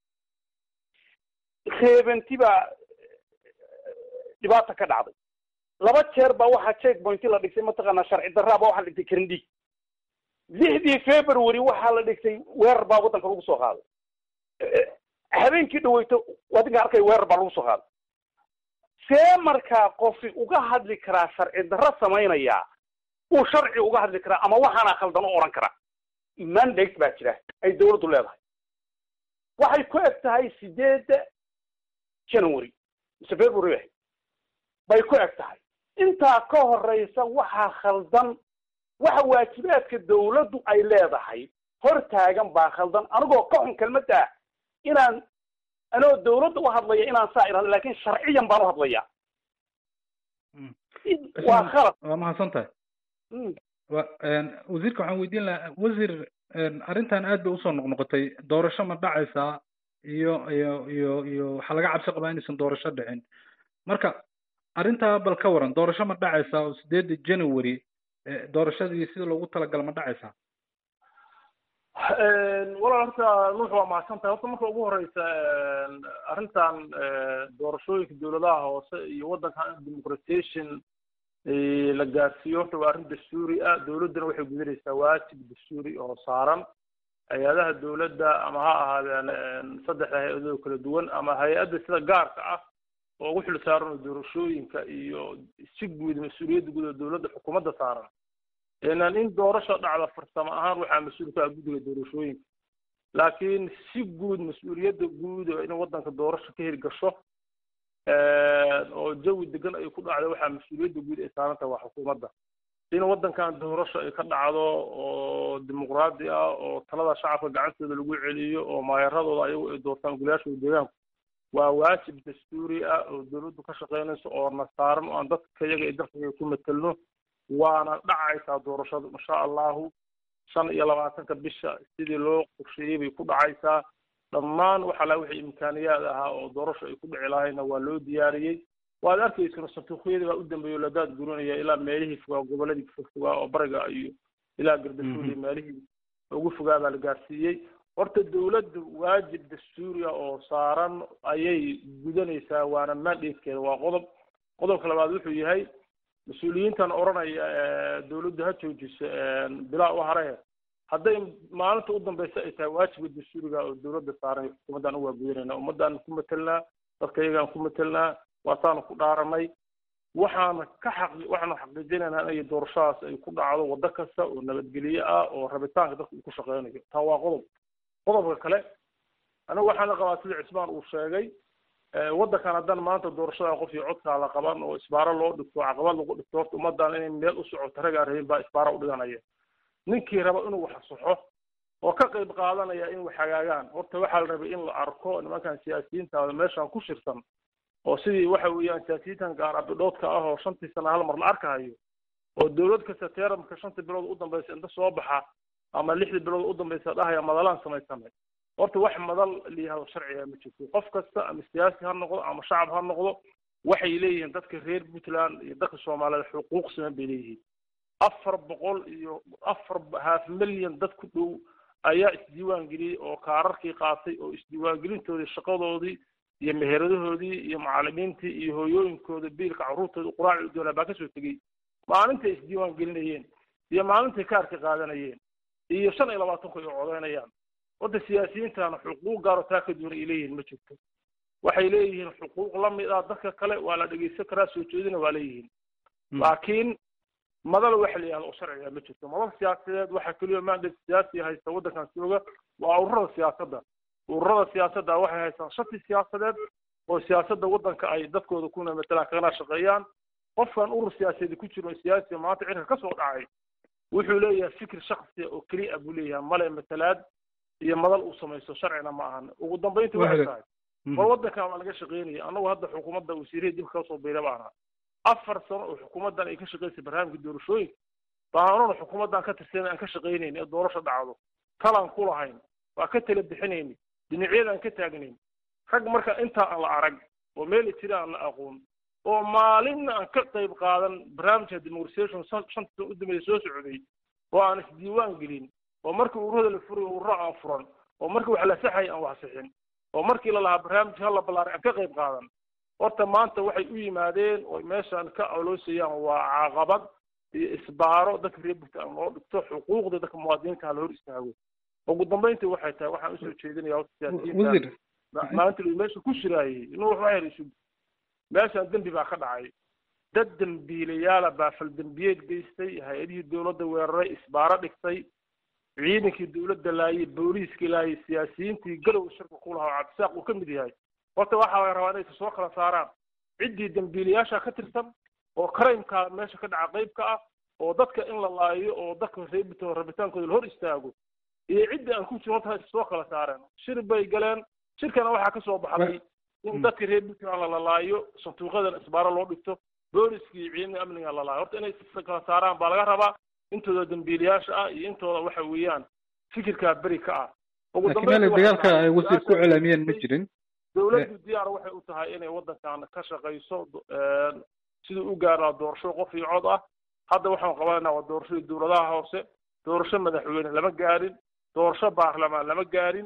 reebanti baa dhibaata ka dhacday laba jeer baa waxaa check pointi la dhigtay mataqaanaa sharci daraa baa waxaa la dhigtay karindhiig lixdii february waxaa la dhigtay weerar baa waddanka lagu soo qaaday habeenkii dhaweyto waddanka arkay weerar baa lagu soo qaaday see markaa qofi uga hadli karaa sharci darro samaynayaa uu sharci uga hadli karaa ama waxaana khaldan u odhan karaa mandate baa jira ay dawladdu leedahay waxay ku eg tahay sideedda january mise february ah bay ku eg tahay intaa ka horeysa waxaa khaldan waxa waajibaadka dawladdu ay leedahay hor taagan baa khaldan anigoo ka xun kelmadda inaan anoo dawladda u hadlaya inaan saa irahdo lakin sharciyan baan u hadlaya waa khalad waa mahadsan tahay wa wasiirka waxaan weydiin lahaa wasiir arrintan aad bay usoo noqnoqotay doorasho ma dhacaysaa iyo iyo iyo iyo waxaa laga cabsi qabaa inaysan doorasho dhicin marka arrintaa bal ka waran doorasho ma dhacaysaa oo sideedda january doorashadii sida loogu talagala ma dhacaysaa walaal horta nuux waa mahadsan tahay horta marka ugu horeysa arrintan doorashooyinka dawladaha hoose iyo waddanka democratization la gaarsiiyo horta waa arrin dastuuri ah dawladduna waxay gudanaysaa waajib dastuuri oo saaran hay-adaha dawladda ama ha ahaadeen saddexda hay-adoo kala duwan ama hay-adda sida gaarka ah oo ugu xil saaran oo doorashooyinka iyo si guud mas-uuliyadda guud oo dawladda xukuumadda saaran inaan in doorasho dhacda farsamo ahaan waxaa mas-uul ka ah guddiga doorashooyinka laakiin si guud mas-uuliyadda guud oo in waddanka doorasho ka hirgasho oo jawi degan ay ku dhacdo waxaa mas-uuliyadda guud ay saaran tahay waa xukuumadda in waddankan doorasho ay ka dhacdo oo dimuqraadi ah oo talada shacabka gacantooda lagu celiyo oo maayaradooda ayagu ay doortaan golayaashooda deegaanku waa waajib dastuuri ah oo dawladdu ka shaqeynayso oo na saaran oo aan dadka iyaga iyo dalkaga ku matelno waana dhacaysaa doorashadu insha allahu shan iyo labaatanka bisha sidii loo qorsheeyey bay ku dhacaysaa dhammaan waxa la wixii imkaaniyaad ahaa oo doorasho ay ku dhici lahayna waa loo diyaariyey waad arkaysana santuuqyadii baa u dambeeya oo ladaad gurinaya ilaa meelihii fogaa goboladii fogaa oo bariga iyo ilaa gardafuul iyo meelihii ugu fogaa baa la gaarsiiyey horta dawladdu waajib dastuuri ah oo saaran ayay gudanaysaa waana mandatekeeda waa qodob qodobka labaad wuxuu yahay mas-uuliyiintan odhanaya dawladdu ha joojiso bilaa u hare hadday maalinta u dambeysa ay tahay waajibka dastuuriga oo dawladda saaran xukuumaddan uwaa gudanayna ummaddaanu ku matelnaa dadka iyagaan ku matelnaa waasaanu ku dhaaranay waxaana ka xaqi waxaanu xaqiijinaynaa inay doorashadaas ay ku dhacdo waddo kasta oo nabadgelye ah oo rabitaanka dadka uu ku shaqeynayo taa waa qodob qodobka kale anigu waxaana qabaa sida cismaan uu sheegay waddankan haddana maanta doorashada qof iyo codkaa la qaban oo isbaaro loo dhigto caqabad lagu dhigto horta ummaddan inay meel u socoto ragaa rabin baa isbaaro udhiganaya ninkii raba inuu wax saxo oo ka qayb qaadanaya in wax hagaagaan horta waxaa la rabay in la arko nimankan siyaasiyiinta meeshan ku shirsan oo sidii waxa weeyaan siyaasiyiintan gaar abidhoodka ah oo shantii sana hal mar la arkahayo oo dawlad kasta teeramka shanta bilood u dambaysa inta soo baxa ama lixdii bilood u dambaysa dhahaya madalaan samaysanay horta wax madal layihahdo sharciga ma jirto qof kasta ama siyaasi ha noqdo ama shacab ha noqdo waxay leeyihiin dadka reer puntland iyo dadka soomaaliyeed xuquuq siman bay leeyihiin afar boqol iyo afar half milyan dad ku dhow ayaa isdiiwaan geliyey oo kaararkii qaatay oo isdiiwaangelintoodii shaqadoodii iyo meheradahoodii iyo macalimiintii iyo hooyooyinkooda biilka carruurtooda quraaci u doonaa baa kasoo tegey maalintay isdiiwaan gelinayeen iyo maalintay kaarka qaadanayeen iyo shan iyo labaatanku ay codeynayaan wadda siyaasiyiintana xuquuq gaaro taa ka duwan ay leeyihiin ma jirto waxay leeyihiin xuquuq la mid ah dadka kale waa la dhegeysan karaa soo jeedina waa leeyihiin laakiin madal waxa la yihahdo oo sharciga ma jirto madal siyaasadeed waxaa keliya mandate siyaasi haysta waddankan jooga waa ururada siyaasadda ururada siyaasadda waxay haystaan shati siyaasadeed oo siyaasadda waddanka ay dadkooda kuna matalaan kagana shaqeeyaan qofkan urur siyaasadeed ku jiro siyaasi maanta cirka ka soo dhacay wuxuu leeyahay fikir shaksiya oo keliya buu leeyahay male matalaad iyo madal uu samaysto sharcina ma ahan ugu dambaynti waxay tahay war waddankan waa laga shaqeynaya annagu hadda xukuumadda wasiirihii dib kasoo biira baana afar sano oo xukuumaddan ay ka shaqeysay barnaamijka doorashooyinka baanona xukuumaddan ka tirsan aan ka shaqaynayn ee doorasho dhacdo talaan ku lahayn waa ka tala bixinayni dhinacyadaan ka taagnayn rag marka intaa aan la arag oo meeli jira aan la aqoon oo maalinna aan ka qayb qaadan barnaamijka demorisation shanta san u dambeeya soo socday oo aan isdiiwaan gelin oo markii ururada la furay ururo aan furan oo markii wax la saxay aan wax sixin oo markii la lahaa barnaamijka hala ballaaray aan ka qayb qaadan horta maanta waxay u yimaadeen oo meeshaan ka oloosayaan waa caaqabad iyo isbaaro dadka reer puntland loo dhigto xuquuqda dadka muwaadiniinta ha la hor istaago ugu dambayntii waxay tahay waxaan usoo jeedinaya horta siyaasiyiinta maalinta meesha ku shiraayey inuu wax waxyar isu meeshaan dembi baa ka dhacay dad dembiilayaala baa faldembiyeed geystay hay-adihii dowladda weeraray isbaaro dhigtay ciidankii dowladda laayay booliiskii laayay siyaasiyiintii garow shirka ku lahaa oo cabdisaaq uu ka mid yahay horta waxaa laga rabaa inay soo kala saaraan ciddii dembiilayaasha ka tirsan oo crimeka meesha ka dhaca qeybka ah oo dadka in la laayo oo dadka reebito rabitaankooda la hor istaago iyo ciddii aan ku jiro horta is soo kala saareen shir bay galeen shirkana waxaa kasoo baxday in dadka reer puntland la laayo sanduuqyadan isbaaro loo dhigto booliskii iyo ciidamada amniga la laayo horta inay is kala saaraan baa laga rabaa intooda dembiilayaasha ah iyo intooda waxa weeyaan fikirkaa beri ka ah laakiin meel dagaalka ay wasiir ku celaamiyeen ma jirin dowladdu diyaar waxay u tahay inay waddankan ka shaqayso siduu u gaaraa doorasho qof iyo cod ah hadda waxaan qabanaynaa waa doorashadii dowladaha hoose doorasho madaxweyne lama gaarin doorasho baarlamaan lama gaarin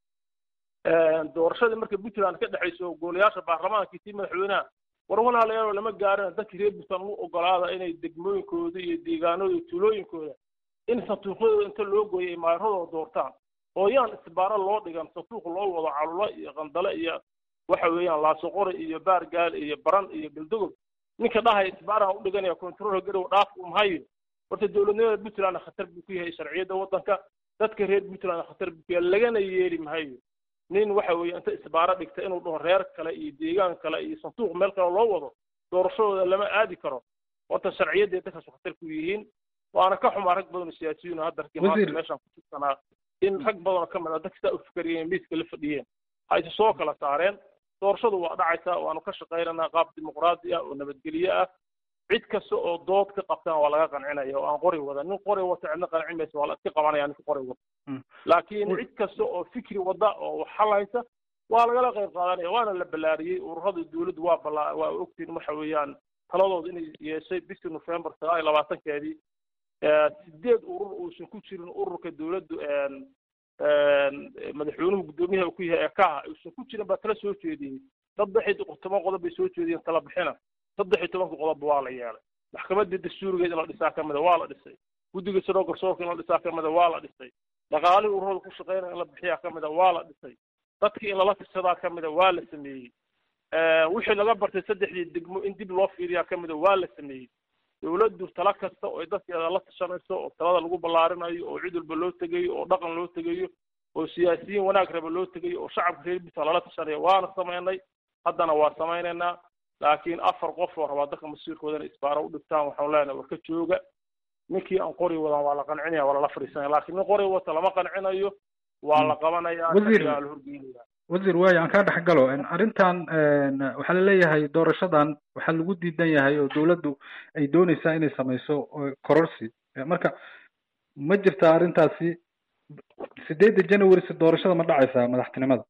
doorashadii marka puntland ka dhexayso golayaasha baarlamaanka tii madaxweynaha war walaalayaal lama gaarin dadkii reer puntland u ogolaada inay degmooyinkooda iyo deegaanooda iyo tuulooyinkooda in sanduuqyadooda inta loo gooyo ay maaradooda doortaan oo yaan isbaaro loo dhigan sanduuq loo wado calulo iyo qandale iyo waxa weeyaan laasoqori iyo baargaal iyo baran iyo galdogob ninka dhahaya isbaaraha u dhiganaya control garow dhaaf uu mahayo horta dowladnimada puntland khatar buu ku yahay sharciyadda waddanka dadka reer puntland khatar buu ku yahay lagana yeeli mahayo nin waxa weeye inta isbaaro dhigta inuu dhaho reer kale iyo deegaan kale iyo sanduuq meel kale loo wado doorashadooda lama aadi karo horta sharciyadday dadkaas khatar ku yihiin waana ka xumaa rag badan oo siyaasiyiin oo hadda ragii maanta meeshaan ku jirsanaa in rag badan oo ka mid ah dadka sidaa u fikeriyeen miiska la fadhiyeen ha isu soo kala saareen doorashadu waa dhacaysaa waanu ka shaqaynaynaa qaab dimuqraadi ah oo nabadgelye ah cid kasta oo dood ka qabtaan waa laga qancinaya oo aan qori wada nin qori wata cidna qancin maysa waa la iska qabanaya ninka qori wata laakiin cid kasta oo fikri wada oo wax halaysa waa lagala qayb qaadanaya waana la ballaariyey ururada dowladdu waa ballaa waa ogtiin waxa weeyaan taladooda inay yeeshay bishii november sagaal iyo labaatankeedii sideed urur uusan ku jirin ururka dowladdu madaxweynuhu guddoomiyaha uu ku yahay ekaha uusan ku jirin baa tala soo jeediyey saddex iyo toban qodob bay soo jeediyeen tala bixina saddex iyo tobanka qodobba waa la yeelay maxkamadda dastuurigeed in la dhisaa ka mida waa la dhisay guddiga siroo garsoorka in la dhisaa ka mida waa la dhisay dhaqaalihii ururada ku shaqeynaya in la bixiyaa ka mida waa la dhisay dadkii in lala tirsadaa ka mida waa la sameeyey wixii laga bartay saddexdii degmo in dib loo fiiriyaa ka mida waa la sameeyey dowladdu tala kasta oo ay dadkeeda la tashanayso oo talada lagu ballaarinayo oo cid walba loo tegayo oo dhaqan loo tegayo oo siyaasiyiin wanaag raba loo tegayo oo shacabka reer puntland lala tashanayo waana samaynay haddana waa samaynaynaa laakiin afar qof oo rabaa dadka masiirkooda inay isbaaro u dhigtaan waxaan leenahay war ka jooga ninkii aan qori wadan waa la qancinaya waa lala fadhiisanaya laakiin nin qori wata lama qancinayo waa la qabanaya la horgeynaya wasiir waayo aan kaa dhex galo arrintan waxaa laleeyahay doorashadan waxaa lagu diidan yahay oo dowladdu ay dooneysaa inay samayso kororsi marka ma jirtaa arrintaasi sideedda january si doorashada ma dhacaysaa madaxtinimada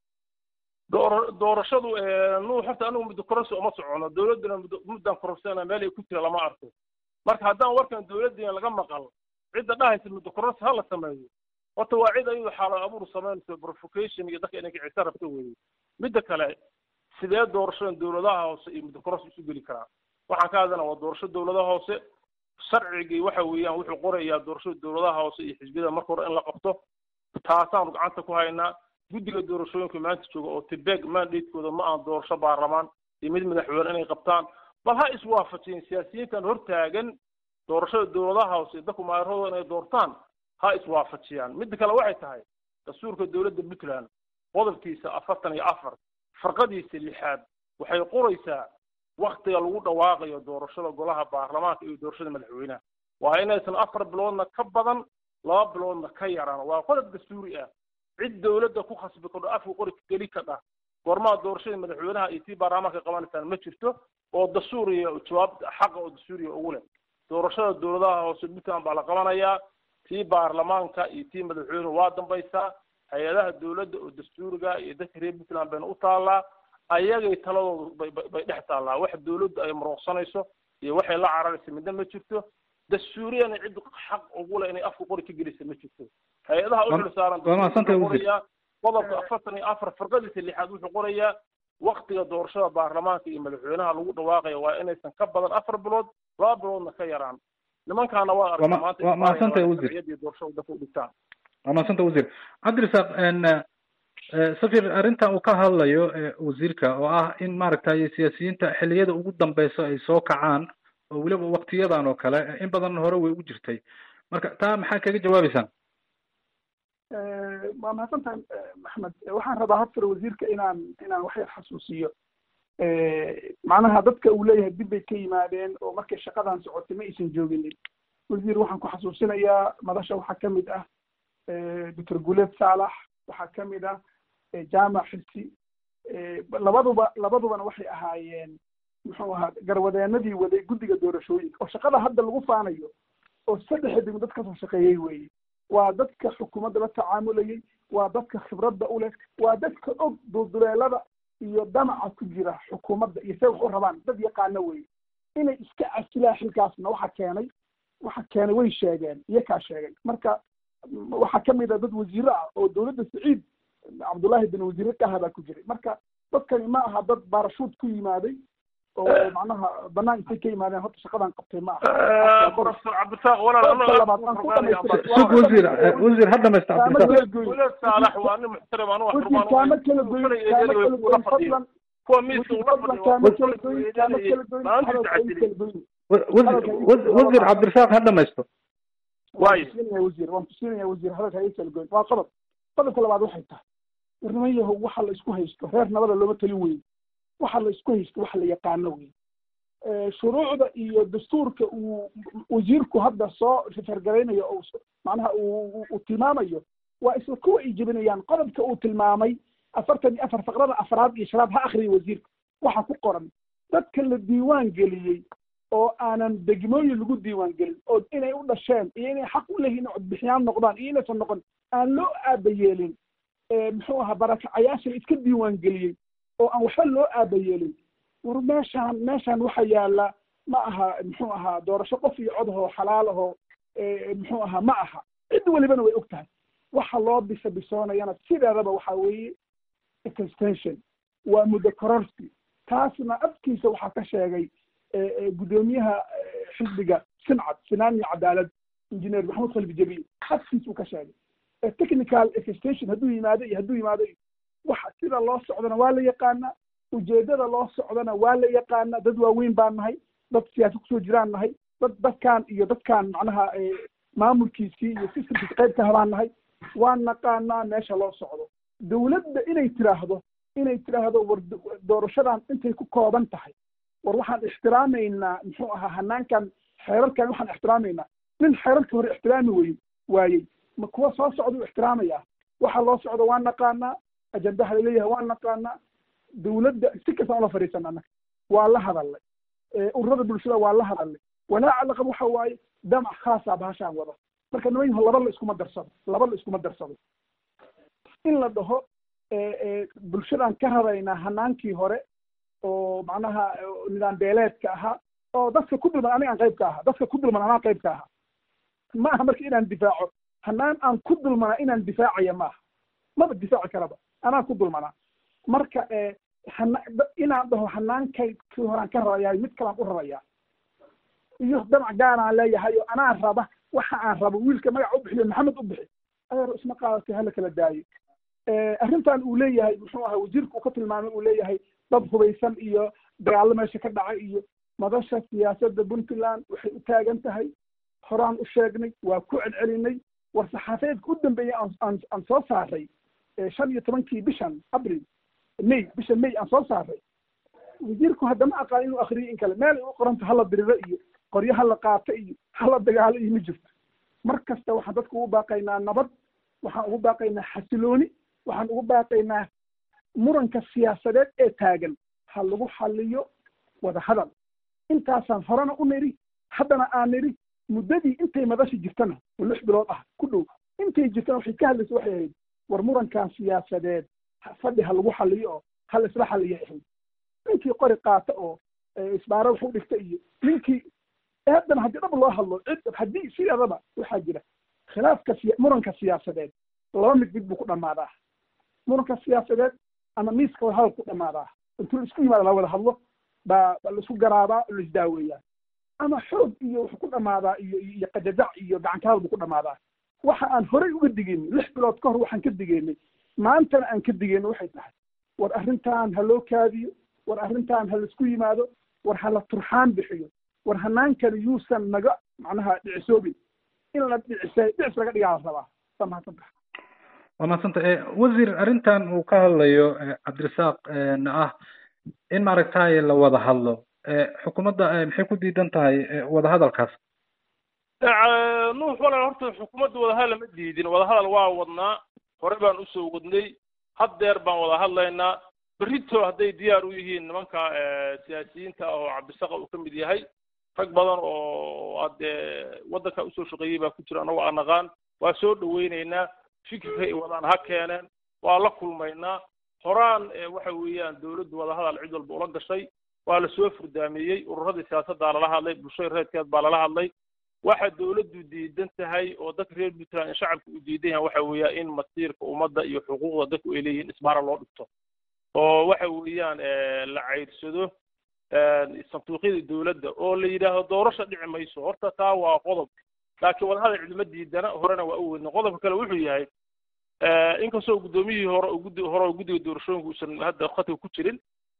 door doorashadu nu horta anigu muddo kororsi uma socono dowladduna muddo muddan kororsana meel ay ku jira lama arko marka haddaan warkan dowladdiina laga maqal cidda dhahaysa muddo kororsi ha la sameeyo horta waa cid ayadu xaalo abuur samaynayso provocation iyo dadka inay kicisa rabto weeye midda kale sidee doorashadan dowladaha hoose iyo muddo kororsi isu geli karaa waxaan ka hadlana waa doorasho dowladaha hoose sharcigii waxa weeyaan wuxuu qorayaa doorashada dowladaha hoose iyo xisbiyada marka hore in la qabto taasaanu gacanta ku haynaa guddiga doorashooyinka maanta jooga oo tibeg mandatekooda ma aan doorasho baarlamaan iyo mid madaxweyne inay qabtaan bal ha iswaafajiyeen siyaasiyiintan hortaagan doorashada dowladaha hoose dadku maayaradooda inay doortaan ha iswaafajiyaan midda kale waxay tahay dastuurka dowladda puntland qodobkiisa afartan iyo afar farqadiisa lixaad waxay qoraysaa waktiga lagu dhawaaqayo doorashada golaha baarlamaanka iyo doorashada madaxweynaha waa inaysan afar biloodna ka badan laba biloodna ka yaraan waa qodob dastuuri ah cid dowladda ku khasbi kadho afka qori geli kadha goormaa doorashada madaxweynaha iyo tii baarlamaanka qabanaysaan ma jirto oo dastuuriya jawaab xaqa oo dastuuriya ugu leh doorashada dowladaha hoose puntland baa la qabanayaa tii baarlamaanka iyo tii madaxweynuhu waa dambaysaa hay-adaha dowladda oo dastuuriga iyo dadka reer puntland bayna u taallaa ayagay taladoodu bay bay bay dhex taallaa wax dowladdu ay marooqsanayso iyo waxay la cararaysa midna ma jirto dastuuriyana cid xaq ugu leh inay afka qori ka gelisa ma jirto hay-adaha u xil saaran waa mahadsantahay wuxuu wasiir. qorayaa qodobka afartan iyo afar farqadiisa lixaad wuxuu qorayaa waktiga doorashada baarlamaanka iyo madaxweynaha lagu dhawaaqaya waa inaysan ka badan afar bilood laba biloodna ka yaraan nimankaana waa Waa arkaa ma- maanta waa mahadsantahay inay wasiir. sharciyadii doorashada dadka u dhigtaan waa mahadsanta wasiir cabdirasaaq n eh, safir arrintan uu ka hadlayo eh, wasiirka oo ah in maaragtay siyaasiyiinta xilliyada ugu dambeysa ay soo kacaan oo weliba waktiyadan oo kale eh, in badan hore way u jirtay marka taa maxaa kaga jawaabeysaan waa mahadsantahay maxmed waxaan rabaa horta wasiirka inaan inaan wax yar xasuusiyo macnaha dadka uu leeyahay dib bay ka yimaadeen oo markay shaqadan socotay ma aysan jooginin wasiir waxaan ku xasuusinayaa madasha waxaa ka mid ah doctor guleed saalax waxaa ka mid ah jaamac xilsi labaduba labadubana waxay ahaayeen muxuu ahaa garwadeenadii waday guddiga doorashooyinka oo shaqada hadda lagu faanayo oo saddexa degmo dad kasoo shaqeeyey weeye waa dadka xukuumadda la tacaamulayay waa dadka khibradda u leh waa dadka og dulduleelada iyo damaca ku jira xukuumadda iyo say wax u rabaan dad yaqaano weeye inay iska casilaan xilkaasna waxa keenay waxa keenay way sheegeen iyakaa sheegay marka waxaa ka mid a dad wasiiro ah oo dowladda saciid cabdullaahi bin wasiire kaha baa ku jiray marka dadkani ma aha dad baarashuud ku yimaaday oo macnaha banaan intay ka yimaadeen horta shaqadan qabtay ma aha professor cabditaaq walaal sug wasiir eh, wasiir ha dhamaysta cabdirasaaq walaal saalax waa nin muxtaram anu wax wasiir kaama kala goyn kaama kala goyn fadlan kuwa miiska ula fadlan kaama kala goyn kaama kala goyn hadalka ay kala goyn wa- wasiir wa- wasiir cabdirasaaq ha dhamaysto waayo tusinaya wasiir waan tusinaya wasiir hadalka ay kala goyn waa qodob qodobka labaad waxay tahay warniman yahow waxa la isku haysto reer nabada looma talin weyn waxa la isku haysto waxa la yaqaano wey shuruucda iyo dastuurka uu wasiirku hadda soo fargaraynayo oo macnaha uu uu tilmaamayo waa isla kuwa ay jebinayaan qodobka uu tilmaamay afartan iyo afar faqrada afraad iyo shanaad ha akriya wasiirka waxa ku qoran dadka la diiwaan geliyey oo aanan degmooyin lagu diiwaan gelin oo inay u dhasheen iyo inay xaq u leeyihin codbixiyaan noqdaan iyo inaysan noqon aan loo aabayeelin muxuu ahaa barakacayaasha la iska diiwaan geliyey oo aan waxba loo aabayeelin war meeshaan meeshaan waxa yaala ma aha muxuu ahaa doorasho qof iyo cod ahoo xalaal ahoo muxuu ahaa ma aha cid welibana way og tahay waxa loo bisa bisoonayana sideedaba waxa weeye extension waa muddo kororsi taasna afkiisa waxaa ka sheegay guddoomiyaha xisbiga sincad sinaan iyo cadaalad injineer maxamed khalfi jabiil afkiisa uu ka sheegay technical extension hadduu yimaado iyo hadduu yimaado waxa sida loo socdana waa la yaqaanaa ujeedada loo socdana waa la yaqaanaa dad waaweyn baan nahay dad siyaasa kusoo jiraan nahay dad dadkan iyo dadkan macnaha maamulkiisii iyo systemkiisa qayb ka habaan nahay waan naqaanaa meesha loo socdo dowladda inay tiraahdo inay tiraahdo war doorashadan intay ku kooban tahay war waxaan ixtiraamaynaa muxuu ahaa hanaankan xeerarkan waxaan ixtiraamaynaa nin xeerarka hore ixtiraami wey waayey ma kuwa soo socda u ixtiraamaya waxa loo socdo waan naqaanaa ajandaha laleeyahay waan naqaanaa dowladda si kastaan ula fadhiisana annaga waa la hadalnay ururada bulshada waa la hadalnay walaaca laqab waxa waaye damac khaasa bahashaan wada marka niman yaho laba la iskuma darsado laba la iskuma darsado in la dhaho bulshadaan ka rabaynaa hanaankii hore oo macnaha nidaam beeleedka ahaa oo dadka ku dulman aniga aan qayb ka ahaa dadka ku dulman anaa qayb ka ahaa ma aha marka inaan difaaco hanaan aan ku dulmanaa inaan difaacaya maaha maba difaaci karaba anaa ku dulmanaa marka hana inaan dhaho hanaankay kii horaan ka rabayahay mid kalaan u rabayaa iyo damac gaaraan leeyahay oo anaa raba waxa aan rabo wiilka magac u bixiyo maxamed u bixi adeer isma qaadatay hala kala daayo arrintan uu leeyahay muxuu ahaa wasiirka uu ka tilmaamay uu leeyahay dad hubaysan iyo dagaallo meesha ka dhacay iyo madasha siyaasadda puntland waxay u taagan tahay horaan u sheegnay waa ku celcelinay war saxaafadeedka u dambeeyay aan aan soo saaray shan iyo tobankii bishan abril may bisha may aan soo saaray wasiirku haddama aqaan inuu akriyo in kale meel ay u qoranta hala diriro iyo qoryo hala qaato iyo hala dagaalo iyo ma jirto mar kasta waxaan dadka ugu baaqaynaa nabad waxaan ugu baaqaynaa xasilooni waxaan ugu baaqaynaa muranka siyaasadeed ee taagan ha lagu xaliyo wada hadal intaasaan horena u niri haddana aan nidhi muddadii intay madashi jirtana oo lix bilood ah ku dhow intay jirtana waxay ka hadlaysa waxay ahayd war murankan siyaasadeed fadhi ha lagu xaliyo oo ha la isla xaliya ahayd ninkii qori qaata oo isbaaro wax u dhigta iyo ninkii haddana haddii dhab loo hadlo cid haddii sideedaba waxaa jira khilaafka siya muranka siyaasadeed laba mid mid buu ku dhammaadaa muranka siyaasadeed ama miiska wada hadal ku dhammaadaa intuu la isku yimaada la wada hadlo baa baa laisku garaabaa oo laisdaaweeyaa ama xoog iyo wuxuu ku dhammaadaa iyo iyo qadadac iyo gacanka hadal buu ku dhammaadaa waxa aan horey uga digeynay lix bilood ka hor waxaan ka digeynay maantana aan ka digeyno waxay tahay war arrintan ha loo kaadiyo war arrintan ha laisku yimaado war ha la turxaan bixiyo war hanaankani yuusan naga macnaha dhicisoobin in la dhicisay dhicis laga dhigaa la rabaa waa mahadsantaha waa mahadsanta wasiir arrintan uu ka hadlayo cabdirasaaq na ah in maaragtay la wada hadlo xukuumadda maxay ku diidan tahay wadahadalkaas nuux walaal horta xukuumadda wadahadal ma diidin wadahadal waa wadnaa hore baan usoo wadnay haddeer baan wada hadlaynaa berrito hadday diyaar u yihiin nimanka siyaasiyiinta ah oo cabdisaqa uu ka mid yahay rag badan oo hadee waddanka usoo shaqeeyey baa ku jira annago aan naqaan waa soo dhaweynaynaa fikirka ay wadaan ha keeneen waa la kulmaynaa horaan waxa weeyaan dawladdu wadahadal cid walba ula gashay waa lasoo furdaameeyey ururadii siyaasaddaa lala hadlay bulshada reerkeed baa lala hadlay waxa dawladdu diidan tahay oo dadka reer puntland in shacabka u diidan yahay waxa weeyaa in masiirka ummadda iyo xuquuqda dadku ay leeyihiin isbaara loo dhigto oo waxa weeyaan la cayrsado sanduuqyada dawladda oo la yidhaahdo doorasha dhici mayso horta taa waa qodob laakiin wadahadal cidima diidana horena waa u weydna qodobka kale wuxuu yahay inkastoo guddoomiyihii hore oo guddi hore oo guddiga doorashooyinka uusan hadda khadka ku jirin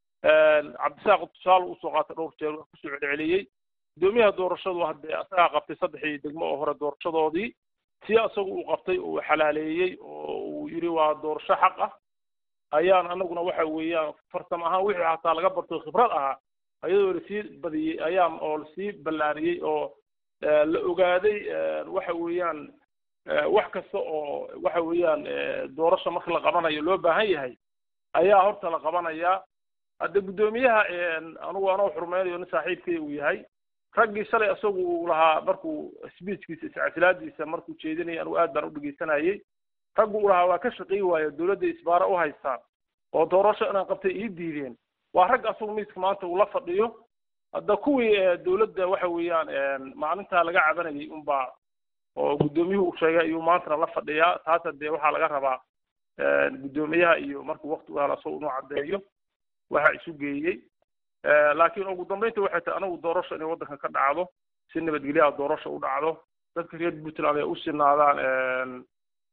cabdisaaq tusaale usoo qaatay dhowr jeer waa kusoo celceliyey guddoomiyaha doorashadu haddee asagaa qabtay saddexdii degmo oo hore doorashadoodii si isagu uu qabtay oo uu xalaaleeyey oo uu yidhi waa doorasho xaq ah ayaan anaguna waxa weeyaan farsamo ahaan wixii hataa laga barto khibrad ahaa ayadoo lasii badiyey ayaan oo lasii ballaariyey oo la ogaaday waxa weeyaan wax kasta oo waxa weeyaan doorasho marka la qabanayo loo baahan yahay ayaa horta la qabanayaa hadde guddoomiyaha anugu anoo xurmeynayo nin saaxiibkay uu yahay raggii shalay isagu uu lahaa markuu speechkiisa iscasilaadiisa markuu jeedinayay anugu aad baan u dhegeysanayay raggu uu lahaa waa ka shaqey waayo dawladda isbaara u haystaan oo doorasho inaan qabtay ii diideen waa rag asagu miiska maanta uu la fadhiyo hadda kuwii dawladda waxa weeyaan maalintaa laga cabanayay unbaa oo guddoomiyuhu uu sheegay ayuu maantana la fadhiyaa taas hadee waxaa laga rabaa guddoomiyaha iyo markuu wakti u helo isagu inuu caddeeyo waxa isu geeyey laakiin ugu dambeynta waxay tahay anagu doorasho inay waddanka ka dhacdo si nabadgelyaha doorasho u dhacdo dadka reer puntland ay u sinaadaan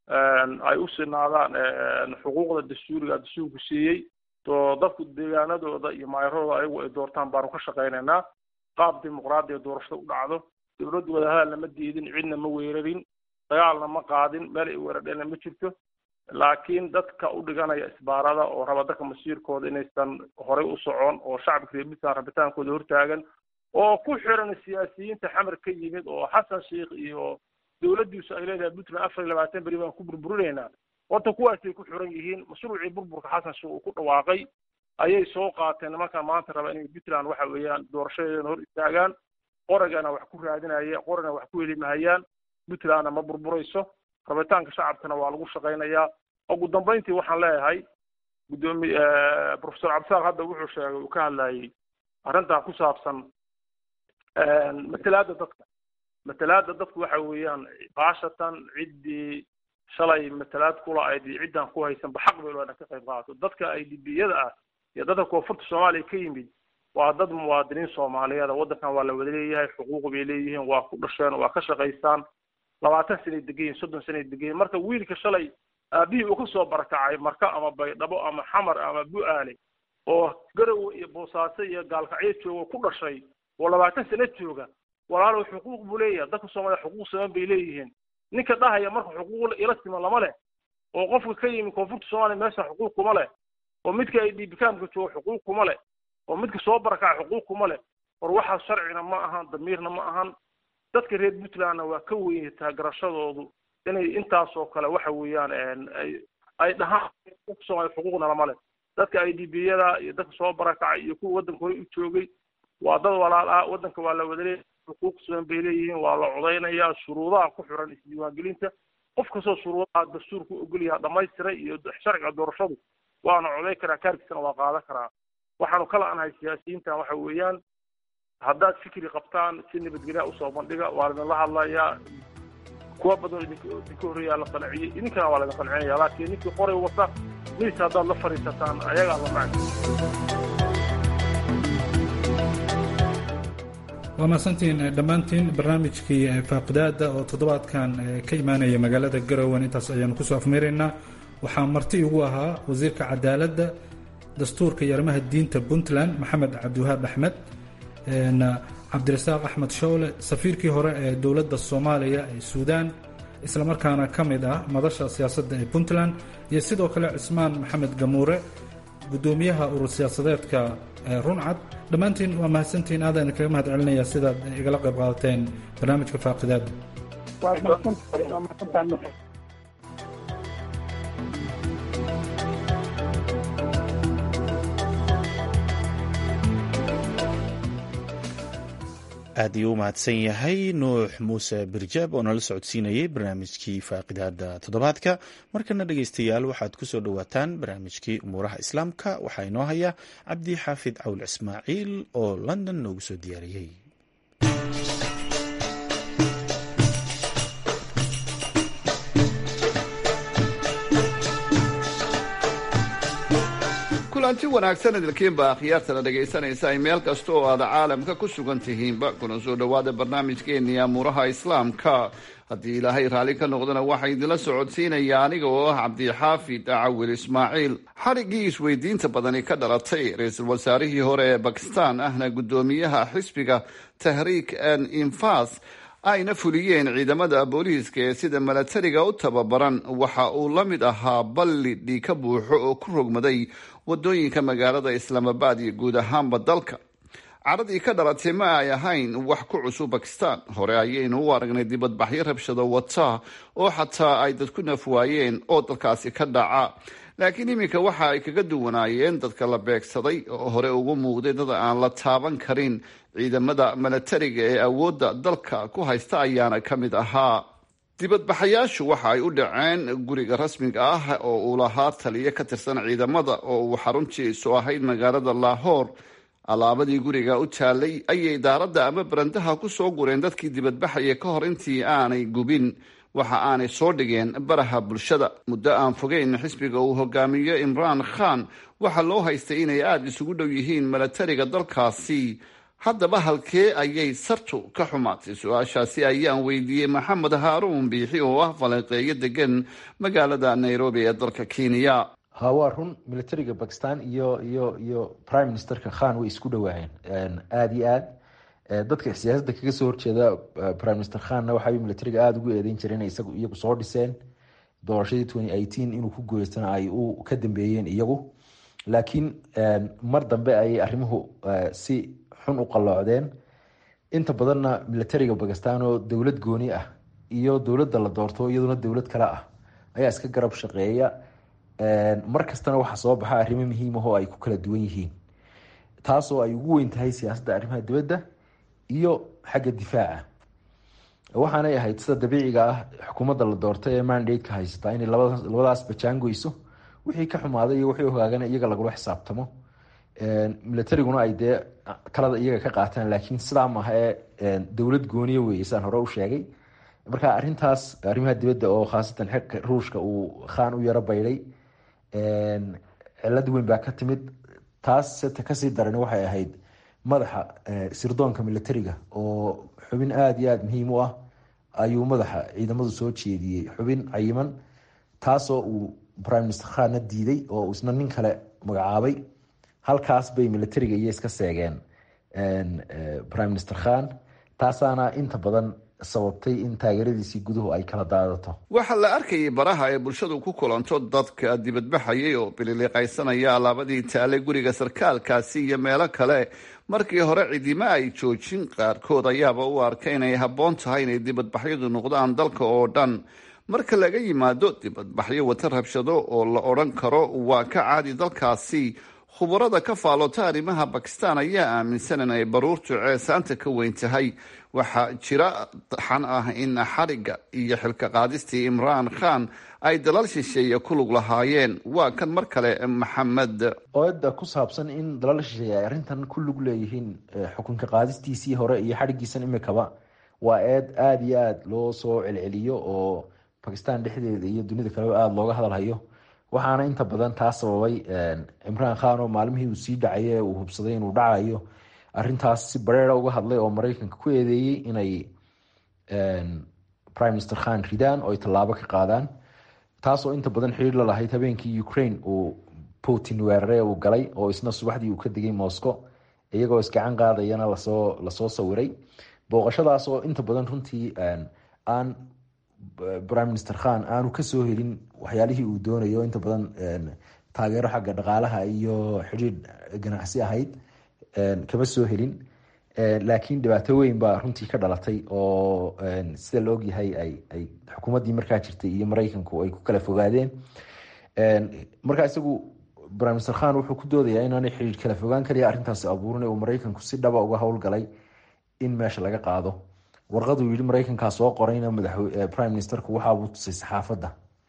ay u sinaadaan xuquuqda dastuuriga dastuurku siiyey oo dadku deegaanadooda iyo maayaradooda ayagu ay doortaan baanu ka shaqaynaynaa qaab dimuqraadiya doorashada u dhacdo dawladdu wadahadalna ma diidin cidna ma weerarin dagaalna ma qaadin meel ay weerardheena ma jirto laakiin dadka u dhiganaya isbaarada oo raba dadka masiirkooda inaysan horey u socon oo shacabka reer puntland rabitaankooda hortaagan oo ku xiran siyaasiyiinta xamar ka yimid oo xasan sheikh iyo dawladdiisu ay leedahay puntland afar iyo labaatan beri baan ku burburinaynaa horta kuwaasay ku xiran yihiin mashruucii burburka xasan sheikh uu ku dhawaaqay ayay soo qaateen nimankan maanta raba inay puntland waxa weeyaan doorashadeedana hor istaagaan qorigana wax ku raadinaya qorina wax ku heli mahayaan puntlandna ma burburayso rabitaanka shacabkana waa lagu shaqaynayaa ugu dambeyntii waxaan leeyahay guddoomiye professor cabdisaaq hadda wuxuu sheegay uu ka hadlayay arrintaa ku saabsan matalaadda dadka matalaadda dadku waxa weeyaan baashatan ciddii shalay matalaad kula ayd iyo ciddaan ku haysanba xaq bay leedahay ka qayb qaadato dadka ay dibiyada ah iyo dadka koonfurta soomaaliya ka yimid waa dad muwaadiniin soomaaliyeed waddankan waa la wada leeyahay xuquuq bay leeyihiin waa ku dhasheen waa ka shaqaystaan labaatan sanay degan yihin soddon sanay degan yihin marka wiilka shalay aabihii uu kasoo barakacay marka ama baydhabo ama xamar ama bu-aale oo garowe iyo boosaaso iyo gaalkacyo jooga ku dhashay oo labaatan sano jooga walaalow xuquuq buu leeyahay dadka soomaaliya xuquuq siman bay leeyihiin ninka dhahaya marka xuquuq ila siman lama leh oo qofka ka yimi koonfurta soomaaliya meesha xuquuq kuma leh oo midka ay dhiibikaamka jooga xuquuq kuma leh oo midka soo barakaca xuquuq kuma leh war waxaas sharcina ma ahan damiirna ma ahan dadka reer puntlandna waa ka weyn taagarashadoodu inay intaasoo kale waxa weeyaan ay ay dhahaan soomaaliya xuquuqna lama leh dadka i d b yada iyo dadka soo barakacay iyo kuwa waddanka hore u joogay waa dad walaal ah waddanka waa la wada leeyahay xuquuq sugan bay leeyihiin waa la codaynayaa shuruudaha ku xiran isdiiwaangelinta qof kastoo shuruudaha dastuurku ogol yaha dhamaystiray iyo sharciga doorashadu waana coday karaa kaarkiisana waa qaadan karaa waxaanu kala anahay siyaasiyiintan waxa weeyaan haddaad fikri qabtaan si nabadgelya usoo bandhiga waa laidinla hadlayaa kuwa badan idink idinka horreeyaa la qanciyey idinkana waa laidin qancinaya laakiin ninkii qoray wata miis haddaad la fadhiisataan ayagaa la macni waa mahadsantiin dhammaantiin barnaamijkii faaqidaada oo toddobaadkan ka imaanaya magaalada garowen intaas ayaanu kusoo afmeeraynaa waxaa marti igu ahaa wasiirka cadaaladda dastuurka iyo arrimaha diinta puntland maxamed cabdiwahaab axmed cabdirasaaq axmed showle safiirkii hore ee dowladda soomaaliya ee suudaan islamarkaana ka mid ah madasha siyaasadda ee puntland iyo sidoo kale cismaan maxamed gamuure gudoomiyaha urur siyaasadeedka runcad dhammaantiin waa mahadsantiin aadaan idinkaga mahad celinaya sidaad igala qayb qaadateen barnaamijka faaqidaada aad ayuu u mahadsan yahay nuux muuse birjaab oo nala socodsiinayay barnaamijkii faaqidaada toddobaadka markana dhegeystayaal waxaad ku soo dhowaataan barnaamijkii umuuraha islaamka waxaa inoo haya cabdi xaafid cawl ismaaciil oo london noogu soo diyaariyey kulanti wanaagsan idilkiinba akhyaartana dhegaysanaysa ay meel kasta oo aad caalamka ku sugan tihiinba kuna soo dhowaada barnaamijkeennii amuuraha islaamka haddii ilaahay raalli ka noqdana waxaa idinla socodsiinaya aniga oo ah cabdixaafid cawil ismaaciil xadhiggii isweydiinta badani ka dhalatay ra-iisul wasaarihii hore ee bakistan ahna guddoomiyaha xisbiga tahriik an infas ayna fuliyeen ciidamada booliiska ee sida milatariga u tababaran waxa uu la mid ahaa balli dhiig ka buuxo oo ku rogmaday wadooyinka magaalada islaamabad iyo guud ahaanba dalka caradii ka dhalatay ma ay ahayn wax ku cusub bakistan hore ayaynu u aragnay dibadbaxyo rabshado wata oo xataa ay dadku nafwaayeen oo dalkaasi ka dhaca laakiin iminka waxa ay kaga duwanaayeen dadka la beegsaday oo hore ugu muuqday dad aan la taaban karin ciidamada milatariga ee awoodda dalka ku haysta ayaana ka mid ahaa dibadbaxayaashu waxa ay u dhaceen guriga rasmiga ah oo uu lahaa taliyo ka tirsan ciidamada oo uu xaruntiisu ahayd magaalada lahor alaabadii guriga u taalay ayay daaradda ama barandaha ku soo gureen dadkii dibadbaxaya ka hor intii aanay gubin waxa aanay soo dhigeen baraha bulshada muddo aan fogeyn xisbiga uu hogaamiyo imraan khan waxaa loo haystay inay aada isugu dhow yihiin milatariga dalkaasi haddaba halkee ayay sartu ka xumaatay su-aashaasi ayaan weydiiyey maxamed haaruun biixi oo ah falanqeeyo degan magaalada nairobi ee dalka kenya ha waa run militariga bakistan iyo iyo iyo prime ministerka khan way isku dhawaayeen aada iyo aad dadka siyaasadda kaga soo horjeeda prime minister khanna waxay militariga aada ugu eedeyn jireen isagu iyagu soo dhiseen doorashadii twenty eighteen inuu ku guuleystana ay u ka dambeeyeen iyagu laakiin mar dambe ayay arrimuhu si xun u qalloocdeen inta badanna militariga bakistan oo dowlad gooni ah iyo dowladda la doorto iyaduna dowlad kale ah ayaa iska garab shaqeeya mar kastana waxaa soo baxa arrimo muhiim ah oo ay ku kala duwan yihiin taasoo ay ugu weyn tahay siyaasadda arrimaha dibadda iyo xagga difaaca waxaanay ahayd sida dabiiciga ah xukuumadda la doortay ee mandate-ka haysataa inay labadaas bajaangoyso wixii ka xumaaday iyo wixii hogaagana iyaga lagula xisaabtamo militariguna ay dee talada iyaga ka qaataan laakiin sidaa maaha ee dowlad gooniya weeye saan hore u sheegay marka arrintaas arrimaha dibadda oo khaasatan xeqa ruushka uu khaan u yaro baydhay cilad weyn baa ka timid taas seta kasii darani waxay ahayd madaxa sirdoonka militariga oo xubin aada iyo aada muhiim u ah ayuu madaxa ciidamadu soo jeediyey xubin cayiman taasoo uu prime minister khanna diiday oo isna nin kale magacaabay halkaas bay militariga iyo iska seegeen prime minister khan taasaana inta badan sababtay in taageeradiisii guduhu ay kala daadato waxaa la arkayay baraha ay bulshadu ku kulanto dadka dibadbaxayay oo bililiiqaysanaya alaabadii taalay guriga sarkaalkaasi iyo meelo kale markii hore cidima ay joojin qaarkood ayaaba u arkay inay habboon tahay inay dibadbaxyadu noqdaan dalka oo dhan marka laga yimaado dibadbaxyo wata rabshado oo la odhan karo waa ka caadi dalkaasi khubarada ka faallota arrimaha bakistan ayaa aaminsan in ay baruurtu ceesaanta ka weyn tahay waxaa jira xan ah in xariga iyo xilka qaadistii imraan khan ay dalal shisheeye ku lug lahaayeen waa kan mar kale maxamed ooda ku saabsan in dalal shisheeye ay arrintan ku lug leeyihiin xukunka qaadistiisii hore iyo xadhigiisan imikaba waa eed aada iyo aada loo soo celceliyo oo bakistan dhexdeeda iyo dunida kaleba aada looga hadalhayo waxaana inta badan taa sababay cimraan khan oo maalmihii uu sii dhacay uu hubsaday inuu dhacayo arintaas si bareera uga hadlay oo mareykanka ku eedeeyey inay prime minister khan ridaan oo ay tallaabo ka qaadaan taasoo inta badan xiriir la lahayd habeenkii ukraine uu putin weerare uu galay oo isna subaxdii uu ka degay moscow iyagoo isgacan qaadayana lasoo lasoo sawiray booqashadaas oo inta badan runtii aan prime minister khan aanu kasoo helin waxyaalihii uu doonayo inta badan taageero xagga dhaqaalaha iyo xidhiir ganacsi ahayd kama soo helin laakiin dhibaato weyn baa runtii ka dhalatay oo sida la ogyahay ay ay xukuumaddii markaa jirtay iyo mareykanku ay ku kala fogaadeen markaa isagu prime minister khan wuxuu ku doodayaa inaanay xidhiir kala fogaan kaliya arrintaasi abuurin uu mareykanku si dhaba uga howlgalay in meesha laga qaado warqaduu yihi mareykankaa soo qorayna madax prime ministerku waxaabuu tusay saxaafadda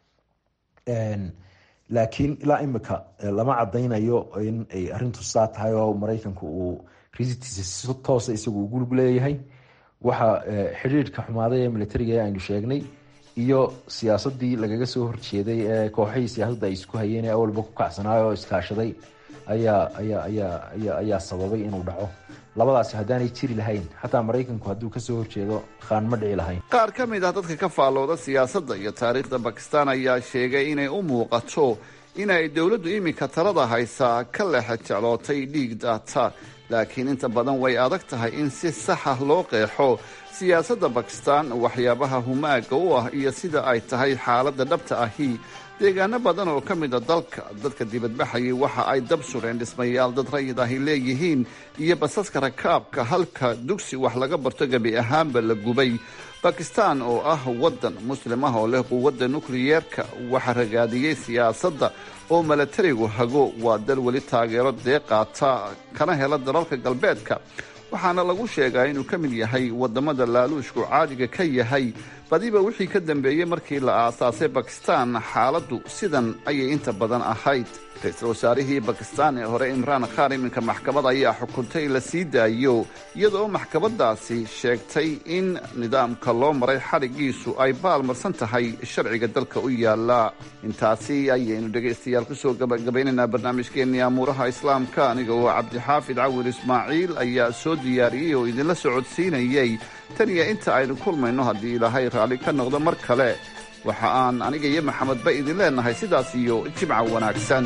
laakiin ilaa imika lama cadaynayo in ay arintu saa tahay oo mareykanku uu risitiisa si toosa isagu ugu lug leeyahay waxa xidhiirka xumaaday ee militariga aynu sheegnay iyo siyaasadii lagaga soo horjeeday ee kooxihii siyaasadda ay isku hayeen ee awalba ku kacsanaayo oo iskaashaday ayaa ayaa ayaa ayaa ayaa sababay inuu dhaco labadaasi haddaanay jiri lahayn xataa maraykanku hadduu kasoo horjeedo khaan ma dhici lahayn qaar ka mid ah dadka ka faallooda siyaasadda iyo taariikhda bakistan ayaa sheegay inay u muuqato inay dowladdu iminka talada haysaa ka leexa jeclootay dhiig daata laakiin inta badan way adag tahay in si saxa loo qeexo siyaasadda bakistan waxyaabaha humaaga u ah iyo sida ay tahay xaaladda dhabta ahi deegaano badan oo ka mid a dalka dadka dibadbaxayay waxa ay dab sureen dhismayaal dad rayid ahi leeyihiin iyo basaska rakaabka halka dugsi wax laga barto gebi ahaanba la gubay bakistan oo ah waddan muslim ah oo leh quwadda nukliyeerka waxa ragaadiyey siyaasadda oo milatarigu hago waa dal weli taageero dee qaata kana hela dalalka galbeedka waxaana lagu sheegaa inuu ka mid yahay wadamada laaluushku caadiga ka yahay badiba wixii ka dambeeyey markii la aasaasay bakistan xaaladdu sidan ayay inta badan ahayd ra-iisul wasaarihii bakistan ee hore imraan khan iminka maxkamad ayaa xukuntay la sii daayo iyadoo maxkamadaasi sheegtay in nidaamka loo maray xadhigiisu ay baalmarsan tahay sharciga dalka u yaala intaasi ayaynu dhegaystayaal kusoo gabagabaynaynaa barnaamijkeennii amuuraha islaamka aniga oo cabdixaafid cawil ismaaciil ayaa soo diyaariyey oo idinla socodsiinayey tan iyo inta aynu kulmayno haddii ilaahay raalli ka noqdo mar kale waxa aan aniga iyo maxamedba idin leenahay sidaas iyo jimca wanaagsan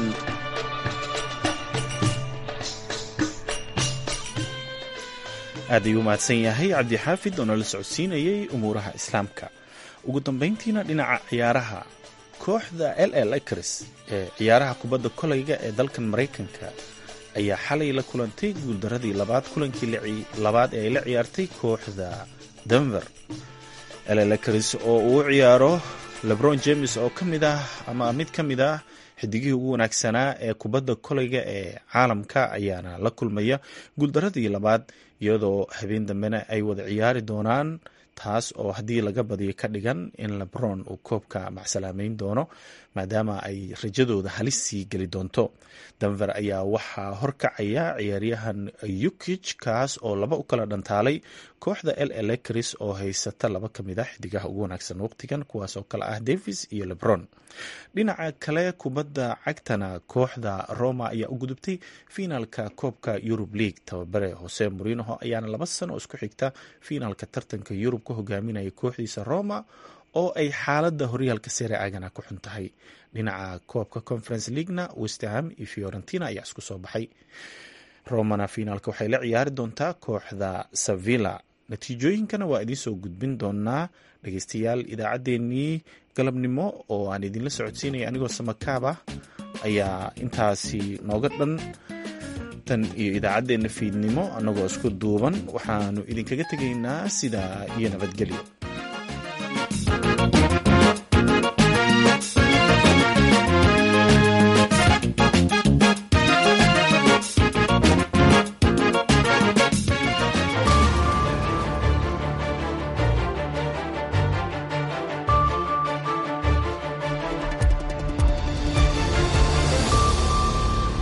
aad ayuu mahadsan yahay cabdixaafid oo nala socodsiinayay umuuraha islaamka ugu dambayntiina dhinaca ciyaaraha kooxda l l acres ee ciyaaraha kubadda kolayga ee dalkan maraykanka ayaa xalay la kulantay guuldaradii labaad kulankii labaad ee ay la ciyaartay kooxda denver l l acres oo uu ciyaaro lebron james oo ka mid ah ama mid ka mid ah xidigihii ugu wanaagsanaa ee kubadda kolayga ee caalamka ayaana la kulmaya guuldaradii labaad iyadoo habeen dambena ay wada ciyaari doonaan taas oo haddii laga badiyo ka dhigan in lebron uu koobka macsalaameyn doono maadaama ay rajadooda halis sii geli doonto denver ayaa waxaa horkacaya ciyaaryahan yukij kaas oo laba u kala dhantaalay kooxda l elecris oo haysata laba ka mid ah xidigaha ugu wanaagsan waqtigan kuwaas oo kale ah davis iyo lebron dhinaca kale kubadda cagtana kooxda roma ayaa u gudubtay fiinaalka koobka yurub league tababare hose morinoho ayaana laba sano isku xigta fiinaalka tartanka yurub ka hogaaminaya kooxdiisa roma oo ay xaaladda horyaalka sere agana ku xun tahay dhinaca koobka conference leaguena westham iyo fiorentina ayaa isku soo baxay romana fiinaalka waxay la ciyaari doontaa kooxda sevilla natiijooyinkana waa idiin soo gudbin doonaa dhegeystayaal idaacaddeenii galabnimo oo aan idinla socodsiinaya anigoo samakaab ah ayaa intaasi nooga dhan tan iyo idaacaddeenna fiidnimo annagoo isku duuban waxaanu idinkaga tegaynaa sidaa iyo nabadgelyo